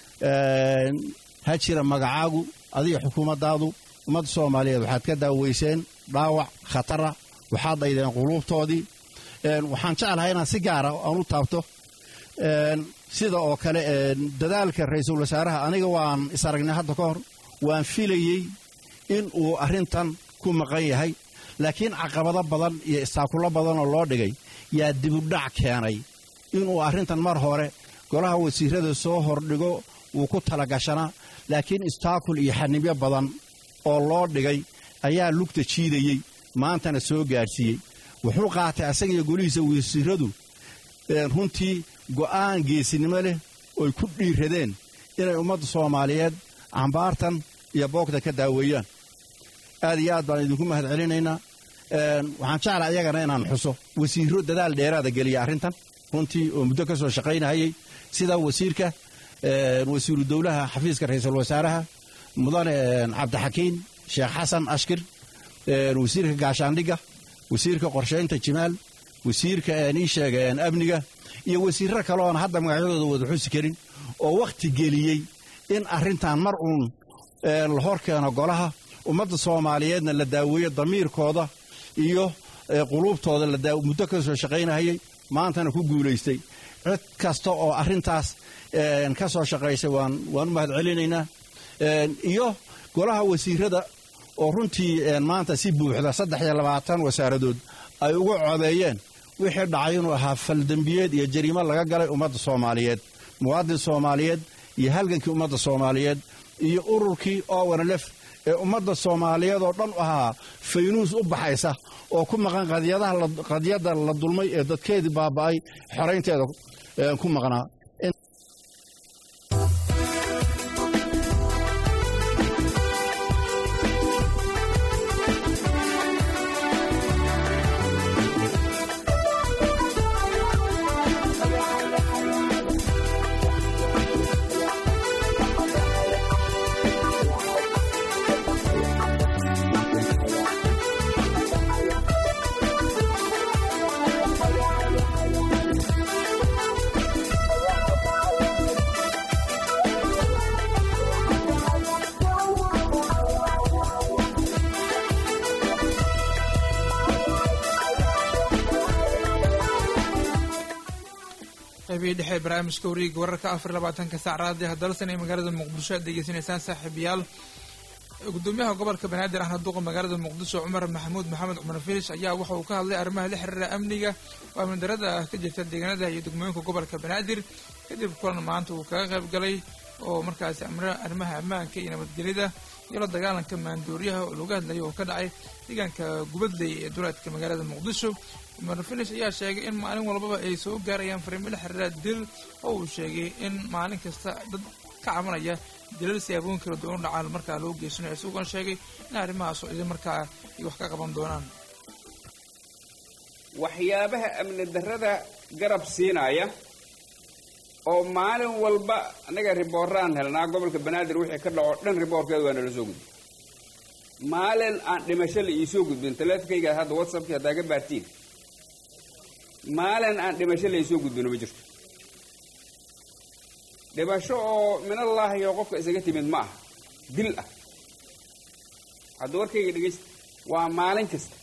ha jira magacaagu adiga xukuumaddaadu ummadda soomaaliyeed waxaad ka daaweyseen dhaawac khatara waxaad dhaydeen quluubtoodii waxaan jeclahay inaan si gaara aan u taabto sida oo kale dadaalka ra'iisul wasaaraha aniga waan is aragnay hadda ka hor waan filayey in uu arrintan ku maqan yahay laakiin caqabado badan iyo istaakulo badanoo loo dhigay yaa dibudhac keenay inuu arrintan mar hore golaha wasiirada soo hordhigo wuu ku talagashanaa laakiin istaakul iyo xanibyo badan oo loo dhigay ayaa lugta jiidayey maantana soo gaadhsiiyey wuxuu qaatay asagiyo golihiisa wasiiradu runtii go'aan geesinimo leh oy ku dhiiradeen inay ummadda soomaaliyeed cambaartan iyo boogta ka daaweeyaan aad iyo aad baan idinku mahad celinaynaa waxaan jeclaa iyagana inaan xuso wasiirro dadaal dheeraada geliya arrintan runtii oo muddo ka soo shaqaynahayey sida wasiirka wasiiru dowlaha xafiiska ra'iisul wasaaraha mudane cabdixakiin sheekh xasan ashkir wasiirka gaashaandhigga wasiirka qorshaynta jimaal wasiirka ii sheega amniga iyo wasiirro kale oon hadda magacyadooda wada xusi karin oo wakhti geliyey in arrintan mar uun la hor keeno golaha ummadda soomaaliyeedna la daaweeyo damiirkooda iyo quluubtooda muddo ka soo shaqaynahayay maantana ku guulaystay cid kasta oo arrintaas ka soo shaqaysay waan u mahad celinaynaa iyo golaha wasiirada oo runtii maanta si buuxda saddex iyo labaatan wasaaradood ay ugu codeeyeen wixii dhacay inuu ahaa faldembiyeed iyo jariimo laga galay ummadda soomaaliyeed muwaadin soomaaliyeed iyo halgankii ummadda soomaaliyeed iyo ururkii owanlef ee ummadda soomaaliyeed oo dhan ahaa faynuus u baxaysa oo ku maqan qadiyadda la dulmay ee dadkeedii baaba'ay xoraynteeda ku maqnaa qaybihii dhexe barnaamijka wariiga wararka afar labaatanka saac raadiha dalsan ee magaalada muqdisho aad degeysanaysaan saaxiibayaal gudoomiyaha gobolka banaadir ahna duqa magaalada muqdisho cumar maxamuud maxamed cumar filish ayaa waxa uu ka hadlay arrimaha la xiriira amniga oo amni darada ka jirta deegaanada iyo degmooyinka gobolka banaadir kadib kulan maanta uu kaga qayb galay oo markaasi arrimaha ammaanka iyo nabadgelyada iyo la dagaalanka maandooriyaha oo looga hadlayay oo ka dhacay deegaanka gubadley ee duleedka magaalada muqdisho cumar filish ayaa sheegay in maalin walbaba ay soo gaarayaan fariimo la xiriira dil oo uu sheegay in maalin kasta dad ka cabanaya dilal siyaabooyin kala duwan dhacaan markaa loo geysanayo isagoona sheegay in arrimahaas oo idin markaa ay wax ka qaban doonaan waxyaabaha amni darrada garab siinaya oo maalin walba annaga ribooraan helnaa gobolka banaadir wixii ka dhaco dhan riboorkeeda waa nala soo gudbin maalin aan dhimasho la iisoo gudbin taleefonkayga hadda whatsappkii haddaa ka baartiin maalin aan dhimasho la iisoo gudbino ma jirto dhimasho oo minallaahi oo qofka isaga timid ma aha dil ah hadda warkayga dhegaysta waa maalin kasta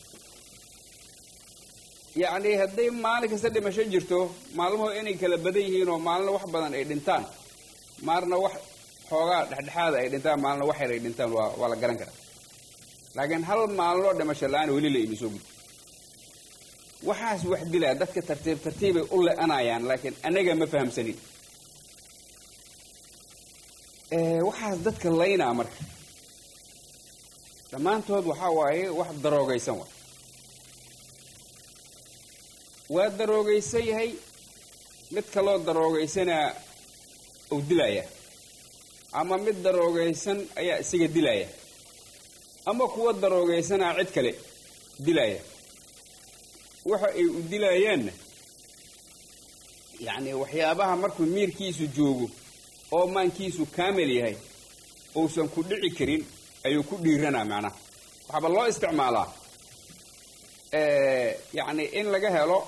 yacni hadday maalin kasta dhimasho jirto maalmuhu inay kala badan yihiin oo maalina wax badan ay dhintaan maalna wax xoogaa dhexdhexaada ay dhintaan maalna wax yar ay dhintaan waa waa la garan karaa laakiin hal maalinoo dhimasho la-aan weli la imisoo gudbi waxaas wax dilaa dadka tartiib tartiibay u le-anayaan laakiin anaga ma fahamsanin waxaas dadka laynaa marka dhammaantood waxaa waaye wax daroogaysan wa waa daroogaysan yahay mid kaloo daroogaysanaa uu dilaya ama mid daroogaysan ayaa isaga dilaya ama kuwa daroogaysanaa cid kale dilaya waxa ay u dilayaanna yacni waxyaabaha markuu miirkiisu joogo oo maankiisu kaamil yahay uusan ku dhici karin ayuu ku dhiiranaa macnaha waxaaba loo isticmaalaa yacni in laga helo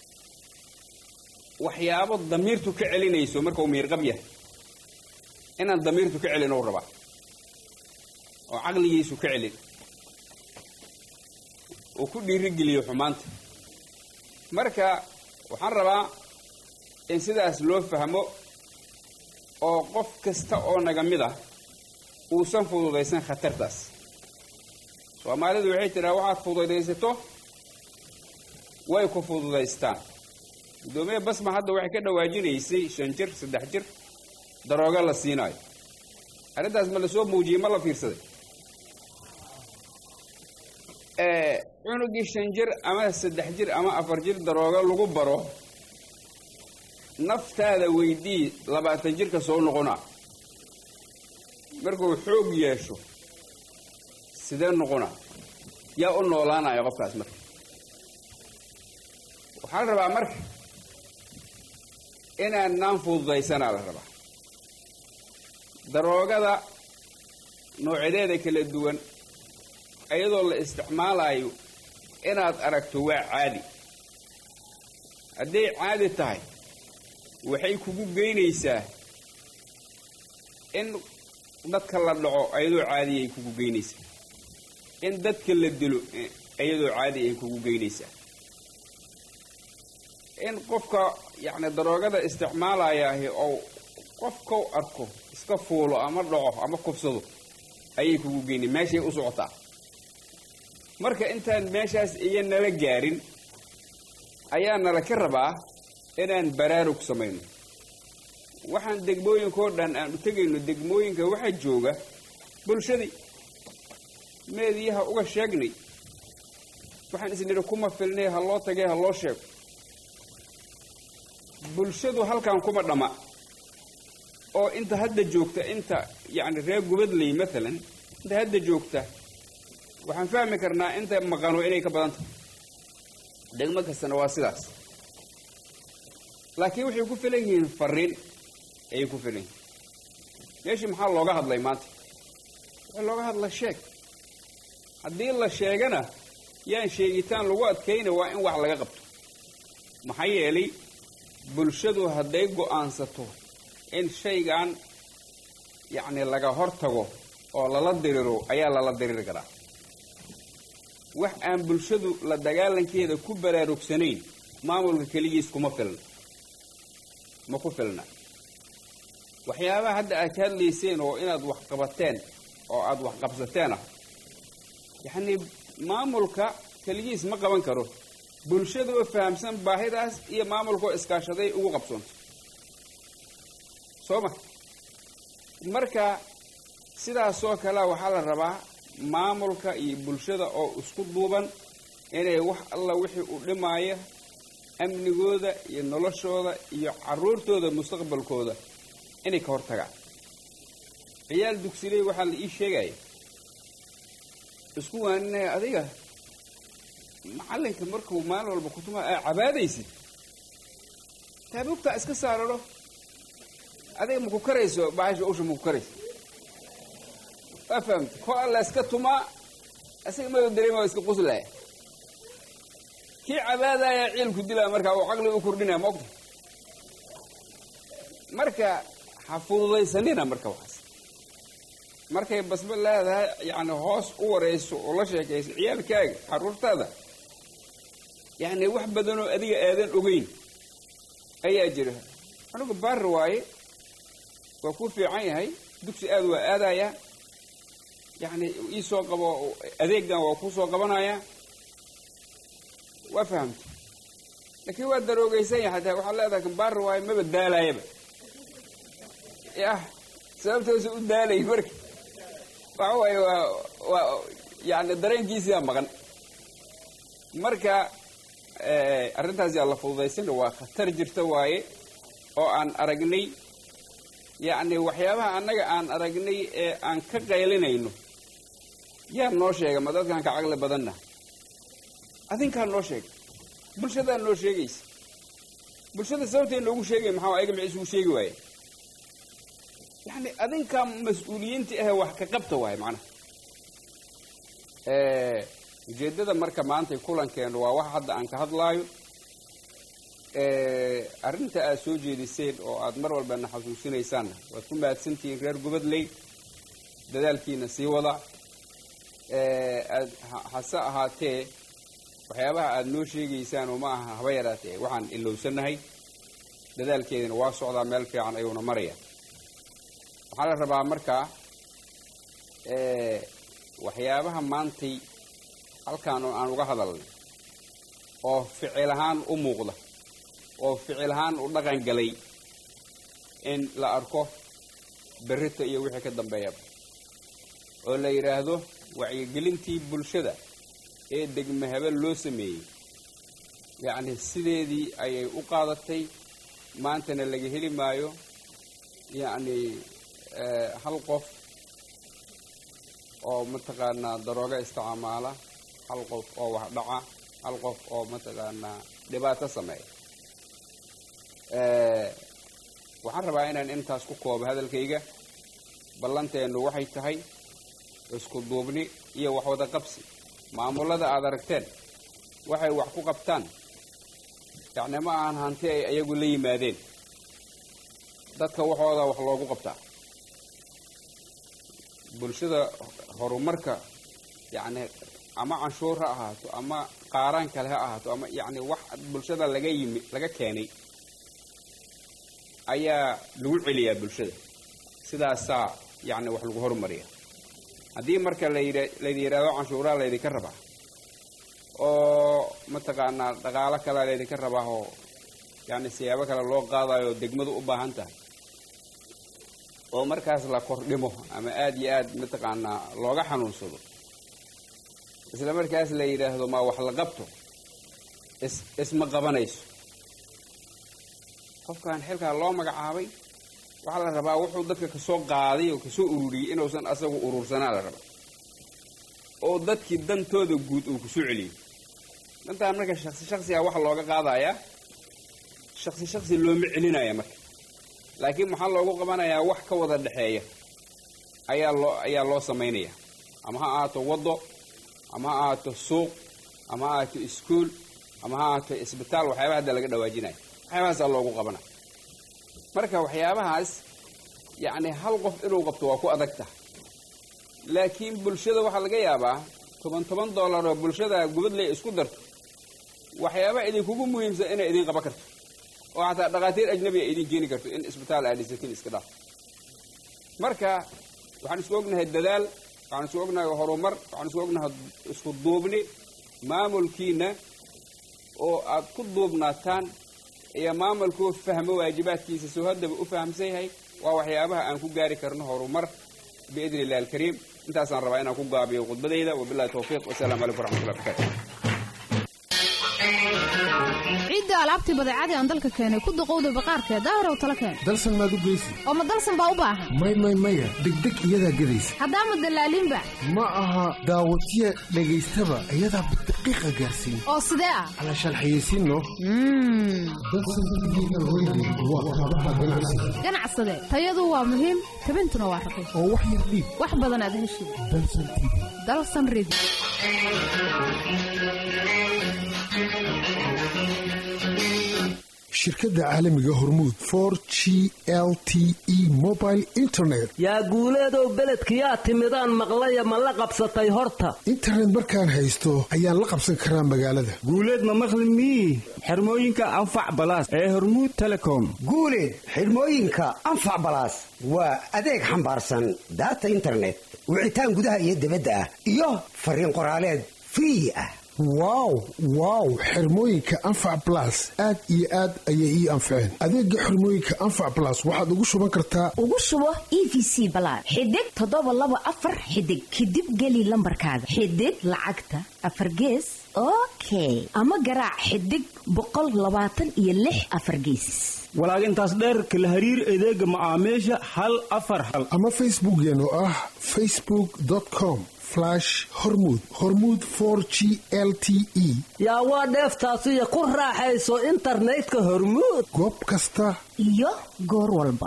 waxyaabo damiirtu ka celinayso marka uu miirqab yahay inaan damiirtu ka celin ou rabaa oo caqligiisu ka celin uu ku dhiirigeliyo xumaanta marka waxaan rabaa in sidaas loo fahmo oo qof kasta oo naga mid ah uusan fududaysan khatartaas soomaalidu waxay tidhaha waxaad fududaysato way ku fududaystaan guddoomiye basma hadda waxay ka dhawaajinaysay shan jir saddex jir daroogo la siinaayo arrintaas ma lasoo muujiyey ma la fiirsaday cunugii shan jir ama saddex jir ama afar jir daroogo lagu baro naftaada weydii labaatan jirka soo noqonaa markuu xoog yeesho sidee noqonaa yaa u noolaanaya qofkaas marka waxaa la rabaa marka inaan naan fududaysanaa la rabaa daroogada noocyadeeda kala duwan iyadoo la isticmaalayo inaad aragto waa caadi hadday caadi tahay waxay kugu geynaysaa in dadka la dhaco ayadoo caadiya ay kugu geynaysaa in dadka la dilo iyadoo caadi ay kugu geynaysaa in qofka yacni daroogada isticmaalayaahi oo qofkau arko iska fuulo ama dhaco ama kufsado ayay kugu geynay meeshay u socotaa marka intaan meeshaas iyo nala gaarin ayaa nala ka rabaa inaan baraarug samayno waxaan degmooyinkao dhan aan u tegayno degmooyinka waxaa jooga bulshadii meediyaha uga sheegnay waxaan isnidhi kuma filnay ha loo tagay ha loo sheego bulshadu halkan kuma dhamma oo inta hadda joogta inta yacni reer gubadley maalan inta hadda joogta waxaan fahmi karnaa inta maqano inay ka badan tahay degmo kastana waa sidaas laakiin waxay ku filan yihiin fariin ayay ku filan yihiin meeshii maxaa looga hadlay maanta waxaa looga hadla sheeg haddii la sheegana yaan sheegitaan lagu adkayna waa in wax laga qabto maxaa yeelay bulshadu hadday go'aansato in shaygan yacni laga hor tago oo lala diriro ayaa lala diriri karaa wax aan bulshadu la dagaalankeeda ku baraarugsanayn maamulka keligiis kuma filna ma ku filna waxyaabaha hadda aad ka hadlayseen oo inaad wax qabateen oo aada wax qabsateen ah yacnii maamulka keligiis ma qaban karo bulshada oo fahamsan baahidaas iyo maamulkaoo iskaashaday ugu qabsoonto soo ma marka sidaasoo kalea waxaa la rabaa maamulka iyo bulshada oo isku duuban inay wax alla wixii u dhimaaya amnigooda iyo noloshooda iyo carruurtooda mustaqbalkooda inay ka hor tagaan ciyaal dugsiley waxaa la ii sheegaya isku waaninaya adiga macallinka markuu maalin walba kutuma aa cabaadaysid taabugtaa iska saararo adiga maku karayso bahasha usha maku karayso waa fahamta ko alla iska tumaa isaga mada dareema iska quslaya kii cabaadaya ciilku dilaa markaa uu caqli u kordhinaya maogta marka ha fududaysanina marka waxaas markay basba leedahay yacni hoos u warayso oo la sheekayso ciyaalkaaga carruurtaada yacni wax badanoo adiga aadan ogeyn ayaa jira anigu baari waaye waa kuu fiican yahay dugsi aad waa aadayaa yacni iisoo qabo adeegan waa kuu soo qabanayaa waa fahamta laakiin waa daroogaysan yahay hataa waxaad leedahay kan baari waaye maba daalaayaba yah sababtoosa u daalay marka waxa waaye waa waa yacni dareenkiisiyaa maqan marka arrintaas yaa la fududaysana waa khatar jirta waaye oo aan aragnay yacni waxyaabaha annaga aan aragnay ee aan ka qaylinayno yaa noo sheega ma dadkaan ka caqli badanna adinkaa noo sheega bulshadaa noo sheegaysa bulshada sababtay noogu sheegay maxaa ayaga maxay isugu sheegi waaye yacni adinkaa mas-uuliyiinta ahe wax ka qabta waaye macnaha ujeeddada marka maantay kulankeenu waa wax hadda aan ka hadlaayo arrinta aad soo jeediseen oo aad mar walbana xasuusinaysaanna waad ku mahadsantihiin reer gubadley dadaalkiina sii wada aad hase ahaatee waxyaabaha aad noo sheegaysaan oo ma aha haba yaraatee waxaan ilowsannahay dadaalkeedina waa socdaa meel fiican ayuuna maraya waxaa la rabaa markaa waxyaabaha maantay halkaan oo aan uga hadalnay oo ficil ahaan u muuqda oo ficil ahaan u dhaqan galay in la arko berrita iyo wixii ka dambeeyaba oo la yidhaahdo wacyigelintii bulshada ee degme habel loo sameeyey yacni sideedii ayay u qaadatay maantana laga heli maayo yacni hal qof oo mataqaanaa darooga isticmaala hal qof oo wax dhaca hal qof oo mataqaanaa dhibaato sameeya waxaan rabaa inaan intaas ku koobo hadalkayga ballanteennu waxay tahay isku duubni iyo waxwada qabsi maamulada aad aragteen waxay wax ku qabtaan yacni ma ahan hanti ay ayagu la yimaadeen dadka waxooda wax loogu qabtaa bulshada horumarka yacni ama canshuur ha ahaato ama qaaraan kale ha ahaato ama yacni wax bulshada laga yimi laga keenay ayaa lagu celiyaa bulshada sidaasaa yacni wax lagu horumariya haddii marka layidha laydi yidhaahdo canshuuraha laydinka rabaa oo mataqaanaa dhaqaalo kalea laydinka rabaa oo yacni siyaabo kale loo qaadayo degmadu u baahan tahay oo markaas la kordhimo ama aada iyo aad mataqaanaa looga xanuunsado isla markaas la yidhaahdo ma wax la qabto is isma qabanayso qofkan xilkaa loo magacaabay waxaa la rabaa wuxuu dadka kasoo qaaday oo kasoo ururiyey inuusan asagu urursanaa la rabaa oo dadkii dantooda guud uu kusoo celiyey dantaan marka shaksi shaksiga waxa looga qaadayaa shaksi shaksi looma celinaya marka laakiin maxaa loogu qabanayaa wax ka wada dhexeeya ayaa loo ayaa loo samaynaya ama ha ahaato waddo ama ha ahaato suuq ama ha ahaato iskuol ama ha ahaato isbitaal waxyaabaha hadda laga dhawaajinaya waxyaabahaasaa loogu qabanaya marka waxyaabahaas yacni hal qof inuu qabto waa ku adag tahay laakiin bulshada waxaa laga yaabaa toban toban dollar oo bulshada gubadley isku darto waxyaabaha idinkugu muhiimsan inay idin qaban karto oo xataa dhakhaatiir ajnabiga idin keeni karto in isbitaal aad dhisatiin iska dhaaf marka waxaan isku ognahay dadaal waxaan isku ognahay horumar waxaan isku ognahay isku duubni maamulkiina oo aad ku duubnaataan iyo maamulkuu fahmo waajibaadkiisa soo haddaba u fahamsan yahay waa waxyaabaha aan ku gaari karno horumar biidni illahi alkariim intaasaan rabaa inaan ku gaabiyo khudbadayda wabillahi tawfiiq wasalaamu calaykum waraxmatullahi barakaatu ciidda alaabtii badeecadii aan dalka keenay ku duqowda baqaarkee daahirow tala keen dalsan maad u geysi oo ma dalsan baa u baahan may may maya degdeg iyadaa gedaysa haddaama dallaaliinba ma aha daawatiya dhagaystaba iyadaa daqiiqa gaarsiin oo sidee ah alashaan xayeysiinno ganacsade tayadu waa muhiim tabintuna waa raqiis oo wax yar dhiib wax badan aad heshid dalsan tv dalsan ridi shirkadda caalamiga hormuud for g l t e mobile internet yaa guuleedow beledkiyaa timidaan maqlaya ma la qabsatay horta internet markaan haysto ayaan la qabsan karaa magaalada guuleed ma maqli mii xirmooyinka anfac balaas ee hormuud telecom guuleed xidhmooyinka anfac balaas waa adeeg xambaarsan daata internet wicitaan gudaha iyo dibadda ah iyo fariin qoraaleed free ah wow wow xirmooyinka anfac balas aad iyo aad ayay ii anfaceen adeega xirmooyinka anfac balas waxaad ugu shuban kartaa ugu shubo e v c balaad xidig toddoba laba afar xidig kadib geli lambarkaaga xidig lacagta afar gees okay ama garaac xidig boqol labaatan iyo lix afar geesis walaag intaas dheerka la hariir adeega macaamiisha hal afar hal ama facebookeen oo ah facebook com hormud hormud for g l t e yaa waa dheeftaasiyo ku raaxayso internetka hormuud goob kasta iyo goor walba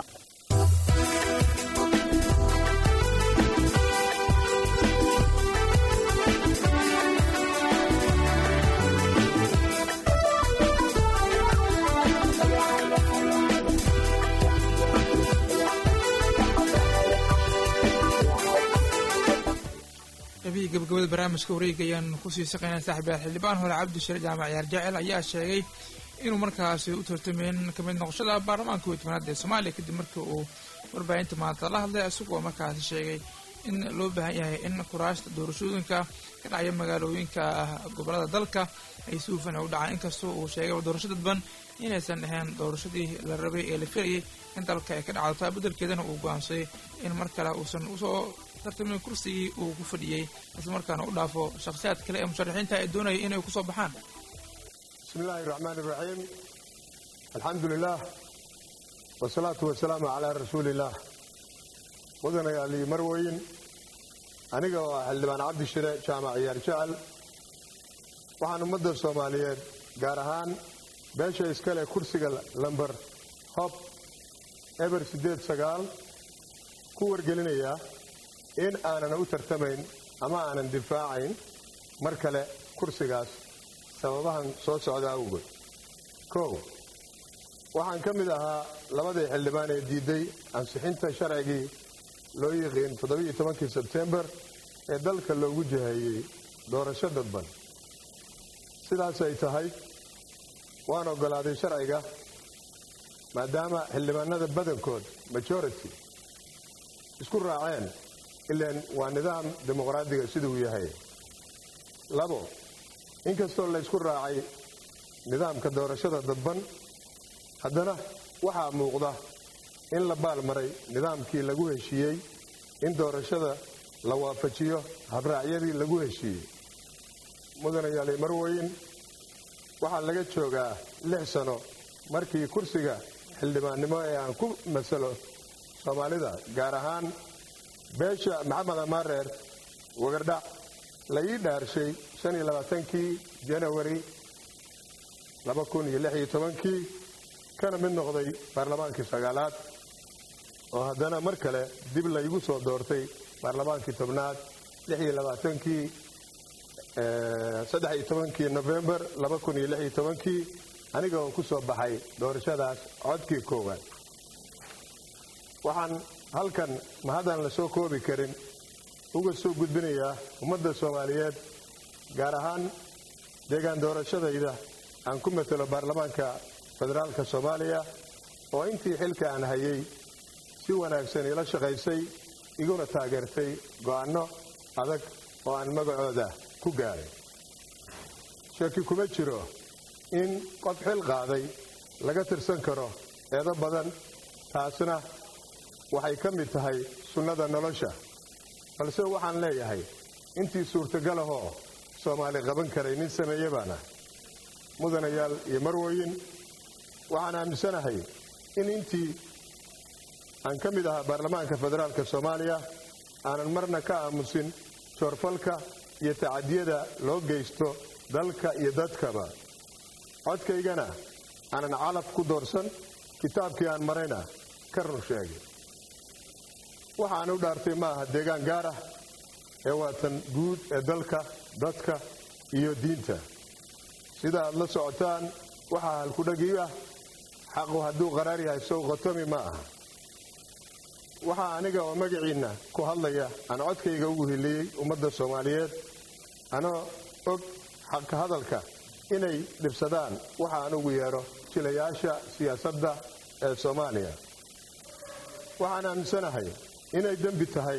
qabiyi gabagabada barnaamijka wareega ayaan kusii saqaynaa saaxiibayaal xildhibaan hore cabdishare jaamac yaar jacel ayaa sheegay inuu markaasi u tartameen kamid noqoshada baarlamaanka kow tobanaad ee soomaaliya kadib markii uu warbaahinta maanta la hadlay isagoo markaasi sheegay in loo baahan yahay in kuraasta doorashooyinka ka dhacaya magaalooyinka gobolada dalka ay si hufan u dhacaan inkastoo uu sheegay doorasho dadban inaysan ahayn doorashadii la rabay ee la filayay in dalka ay ka dhacdo taa beddelkeedana uu go'aansaday in mar kale uusan usoo tartamin kursigii uu ku fadhiyey isla markaana u dhaafo shakhsiyaad kale ee musharaxiinta ay doonaya inay kusoo baxaan bismi illaahi raxmaan iraxiim alxamdu lilaah wasalaatu wasalaamu calaa rasuuliillaah mudanayaal iyo marweyn aniga oo ah xildhibaan cabdishire jaamac ciyaar jecel waxaan ummadda soomaaliyeed gaar ahaan beesha iskale kursiga lamber hob eber siddeed sagaal ku wargelinayaa in aanan u tartamayn ama aanan difaacayn mar kale kursigaas sababahan soo socda awgood kow waxaan ka mid ahaa labadii xildhibaan ee diidday ansixinta sharcigii loo yiqiin toddobiiyo tobankii sebtembar ee dalka loogu jiheeyey doorasho dadban sidaas ay tahay waan oggolaaday sharciga maadaama xildhibaanada badankood majority isku raaceen ilaan waa nidaam dimuqraadiga siduu yahay labo inkastoo la ysku raacay nidaamka doorashada dadban haddana waxaa muuqda in la baalmaray nidaamkii lagu heshiiyey in doorashada la waafajiyo habraacyadii lagu heshiiyey mudanayaali marweyn waxaa laga joogaa lix sano markii kursiga xildhibaannimo ee aan ku masalo soomaalida gaar ahaan beesha maxamed amaareer wagardhac la ii dhaarshay shan iyo labaatankii janawari laba kun iyo lix iyo tobankii kana mid noqday baarlamaankii sagaalaad oo haddana mar kale dib laygu soo doortay baarlamaankii tobnaad lix iyo labaatankii saddex iyo tobankii nofembar laba kun iyo lix iyo tobankii aniga oo ku soo baxay doorashadaas codkii koowaad waxaan halkan mahadaan la soo koobi karin uga soo gudbinayaa ummadda soomaaliyeed gaar ahaan deegaan doorashadayda aan ku matalo baarlamaanka federaalka soomaaliya oo intii xilka aan hayay si wanaagsan ila shaqaysay iguna taageertay go'aanno adag oo aan magacooda ku gaaray shaki kuma jiro in qof xil qaaday laga tirsan karo eedo badan taasna waxay ka mid tahay sunnada nolosha balse waxaan leeyahay intii suurtagalahoo soomaali qaban karay nin sameeye baana mudanayaal iyo marwoyin waxaan aaminsanahay in intii aan ka mid ahaa baarlamaanka federaalka soomaaliya aanan marna ka aamusin joorfalka iyo tacadiyada loo geysto dalka iyo dadkaba codkaygana aanan calaf ku doorsan kitaabkii aan marayna ka run sheegay waxaan u dhaartay ma aha deegaan gaar ah ee waatan guud ee dalka dadka iyo diinta sida aad la socotaan waxaa halkudhagii ah xaqu hadduu qaraar yahay sow khotomi ma aha waxaa aniga oo magaciinna ku hadlaya aan codkayga ugu hiliyey ummadda soomaaliyeed anoo og xaqa hadalka inay dhibsadaan waxa aan ugu yeedho jilayaasha siyaasadda ee soomaaliya waxaan aaminsanahay inay dembi tahay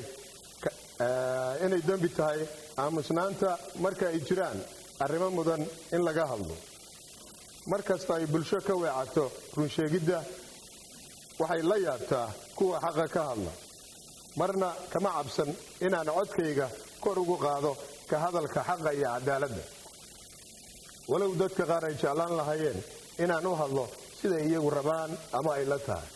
inay dembi tahay aamusnaanta marka ay jiraan arrimo mudan in laga hadlo mar kasta ay bulsho ka weecato runsheegidda waxay la yaabtaa kuwa xaqa ka hadla marna kama cabsan inaan codkayga kor ugu qaado ka hadalka xaqa iyo cadaaladda walow dadka qaar ay jeclaan lahaayeen inaan u hadlo siday iyagu rabaan ama ay la tahay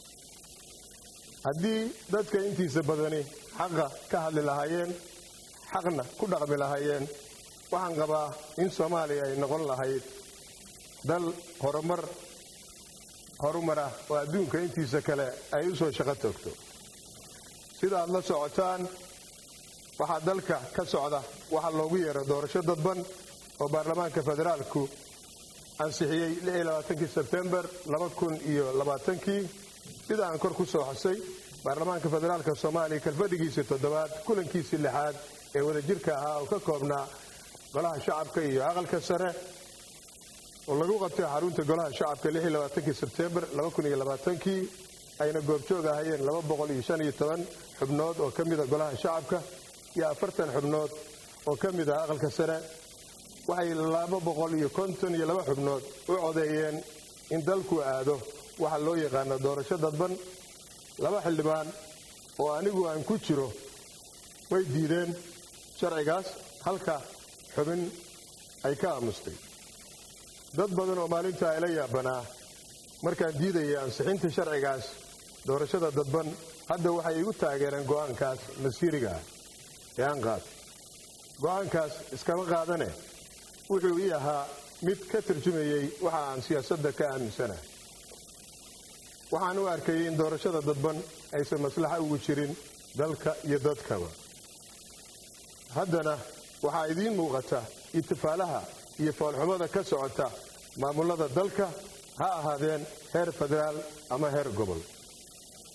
haddii dadka intiisa badani xaqa ka hadli lahaayeen xaqna ku dhaqmi lahaayeen waxaan qabaa in soomaaliya ay noqon lahayd dal horumar horumar ah oo adduunka intiisa kale ay u soo shaqo toogto sida aad la socotaan waxaa dalka ka socda waxaa loogu yeero doorasho dadban oo baarlamaanka federaalku ansixiyey kii sebtembar kii sida aan kor ku soo xusay baarlamaanka federaalka soomaaliya kalfadhigiisii toddobaad kulankiisii lixaad ee wadajirka ahaa oo ka koobnaa golaha shacabka iyo aqalka sare oo lagu qabtay xarunta golaha shacabka kii sebtembar kii ayna goobjoog ahayeen xubnood oo ka mida golaha shacabka iyo afartan xubnood oo ka mid ah aqalka sare waxay xubnood u codeeyeen in dalku aado waxa loo yaqaano doorasho dadban laba xildhibaan oo anigu aan ku jiro way diideen sharcigaas halka xubin ay ka aamustay dad badan oo maalintaa ila yaabanaa markaan diidayay ansixinta sharcigaas doorashada dadban hadda waxay igu taageereen go'aankaas masiiriga ah ee aan qaatay go'aankaas iskama qaadane wuxuu ii ahaa mid ka tarjumayey waxa aan siyaasadda ka aaminsanahay waxaan u arkayay in doorashada dadban aysan maslaxa ugu jirin dalka iyo dadkaba haddana waxaa idiin muuqata itifaalaha iyo foolxumada ka socota maamullada dalka ha ahaadeen heer federaal ama heer gobol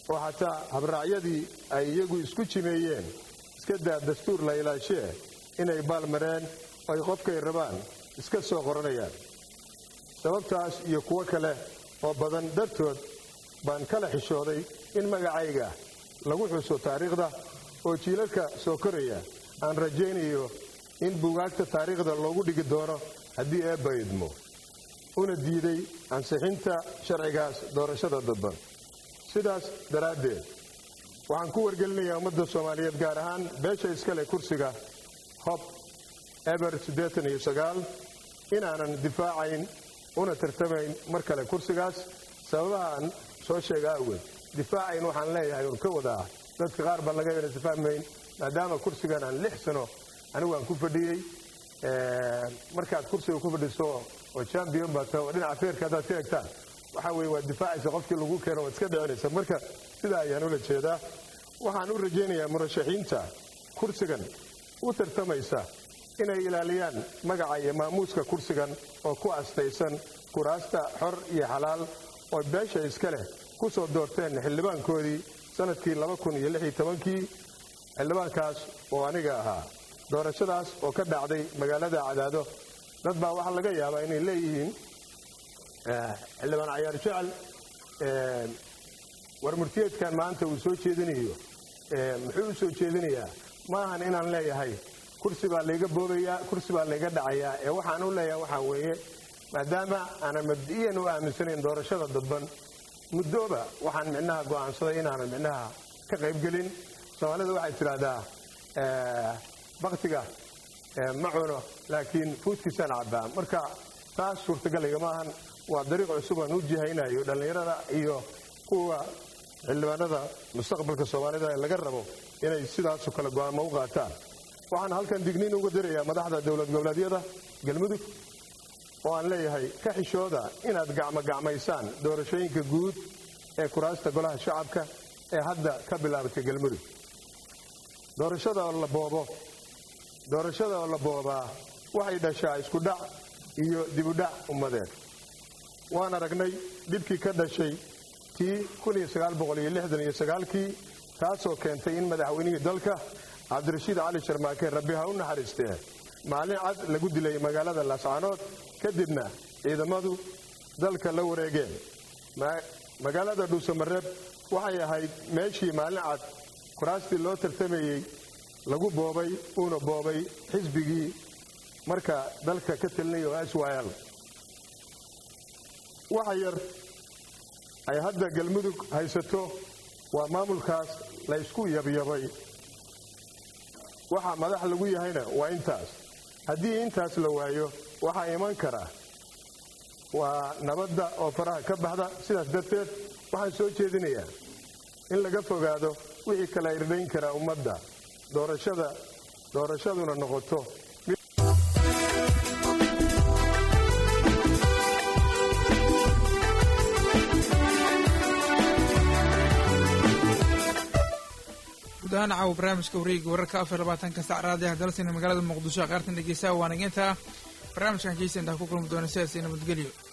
oo xataa habraacyadii ay iyagu isku jimeeyeen iska daa dastuur la ilaashee inay baalmareen oo ay qofkay rabaan iska soo qoranayaan sababtaas iyo kuwo kale oo badan dartood baan kala xishooday in magacayga lagu xuso taariikhda oo jiilalka soo koraya aan rajaynayo in buugaagta taariikhda loogu dhigi doono haddii eebba idmo una diiday ansixinta sharcigaas doorashada dadban sidaas daraaddeed waxaan ku wargelinayaa ummadda soomaaliyeed gaar ahaan beesha iskale kursiga hob eber siddeetan iyo sagaal inaanan difaacayn una tartamayn mar kale kursigaas sababahaan soo sheega awgeed difaacayn waxaan leeyahay un ka wadaa dadka qaar baa laga yana difahmayn maadaama kursigan aan lix sano anigu aan ku fadhiyey markaad kursiga ku fadhiso oo champion baa tahay oo dhinaca feerka haddaad ka egtaan waxaa weeye waad difaacaysa qofkii lagu keeno waad iska dhicinaysa marka sidaa ayaan ula jeedaa waxaan u rajaynayaa murashaxiinta kursigan u tartamaysa inay ilaaliyaan magaca iyo maamuuska kursigan oo ku astaysan kuraasta xor iyo xalaal oo beesha iska leh ku soo doorteen xildhibaankoodii sanadkii kii xildhibaankaas oo aniga ahaa doorashadaas oo ka dhacday magaalada cadaado dad baa waxaa laga yaabaa inay leeyihiin xildhibaan cayaar jecel war murtiyeedkan maanta uu soo jeedinayo muxuu u soo jeedinayaa ma ahan inaan leeyahay kursi baa layga boobayaa kursi baa layga dhacayaa ee waxaan u leeyahay waxaa weeye maadaama aanan mabdi'iyan u aaminsanayn doorashada dadban muddooba waxaan micnaha go'aansaday inaanan micnaha ka qaybgelin soomaalida waxay tidhaahdaa baktiga ma cuno laakiin fuudkiisaan cabbaa marka taas suurtagalaya ma ahan waa dariiq cusub aan u jihaynayo dhallinyarada iyo kuwa xildhibaanada mustaqbalka soomaalida ee laga rabo inay sidaasoo kale go'aamo u qaataan waxaan halkan digniin uga dirayaa madaxda dowlad goboleedyada galmudug oo aan leeyahay ka xishooda inaad gacmogacmaysaan doorashooyinka guud ee kuraasta golaha shacabka ee hadda ka bilaabatay galmudug doorashada oo la boobo doorashada oo la boobaa waxay dhashaa isku dhac iyo dibudhac ummadeed waan aragnay dhibkii ka dhashay tii kii taasoo keentay in madaxweynihii dalka cabdirashiid cali sharmaake rabbi ha u naxariistee maalin cad lagu dilay magaalada laascaanood kadibna ciidamadu dalka la wareegeen magaalada dhuusamareeb waxay ahayd meeshii maalin cad kuraastii loo tartamayey lagu boobay uuna boobay xisbigii marka dalka ka telinaya oo syl waxa yar ay hadda galmudug haysato waa maamulkaas la ysku yabyabay waxa madax lagu yahayna waa intaas haddii intaas la waayo waxaa iman kara waa nabadda oo faraha ka baxda sidaas darteed waxaan soo jeedinayaa in laga fogaado wixii kala irdhayn karaa ummadda doorashada doorashaduna noqoto guud ahaan caawa barnaamijka wareega wararka afar labaatanka sac raadiyaha dalsina magaalada muqdisho qaartan dhegeysaha waanageynta barnaamijkan keysa intaa ku kulmi doona sidaas iyo nabadgelyo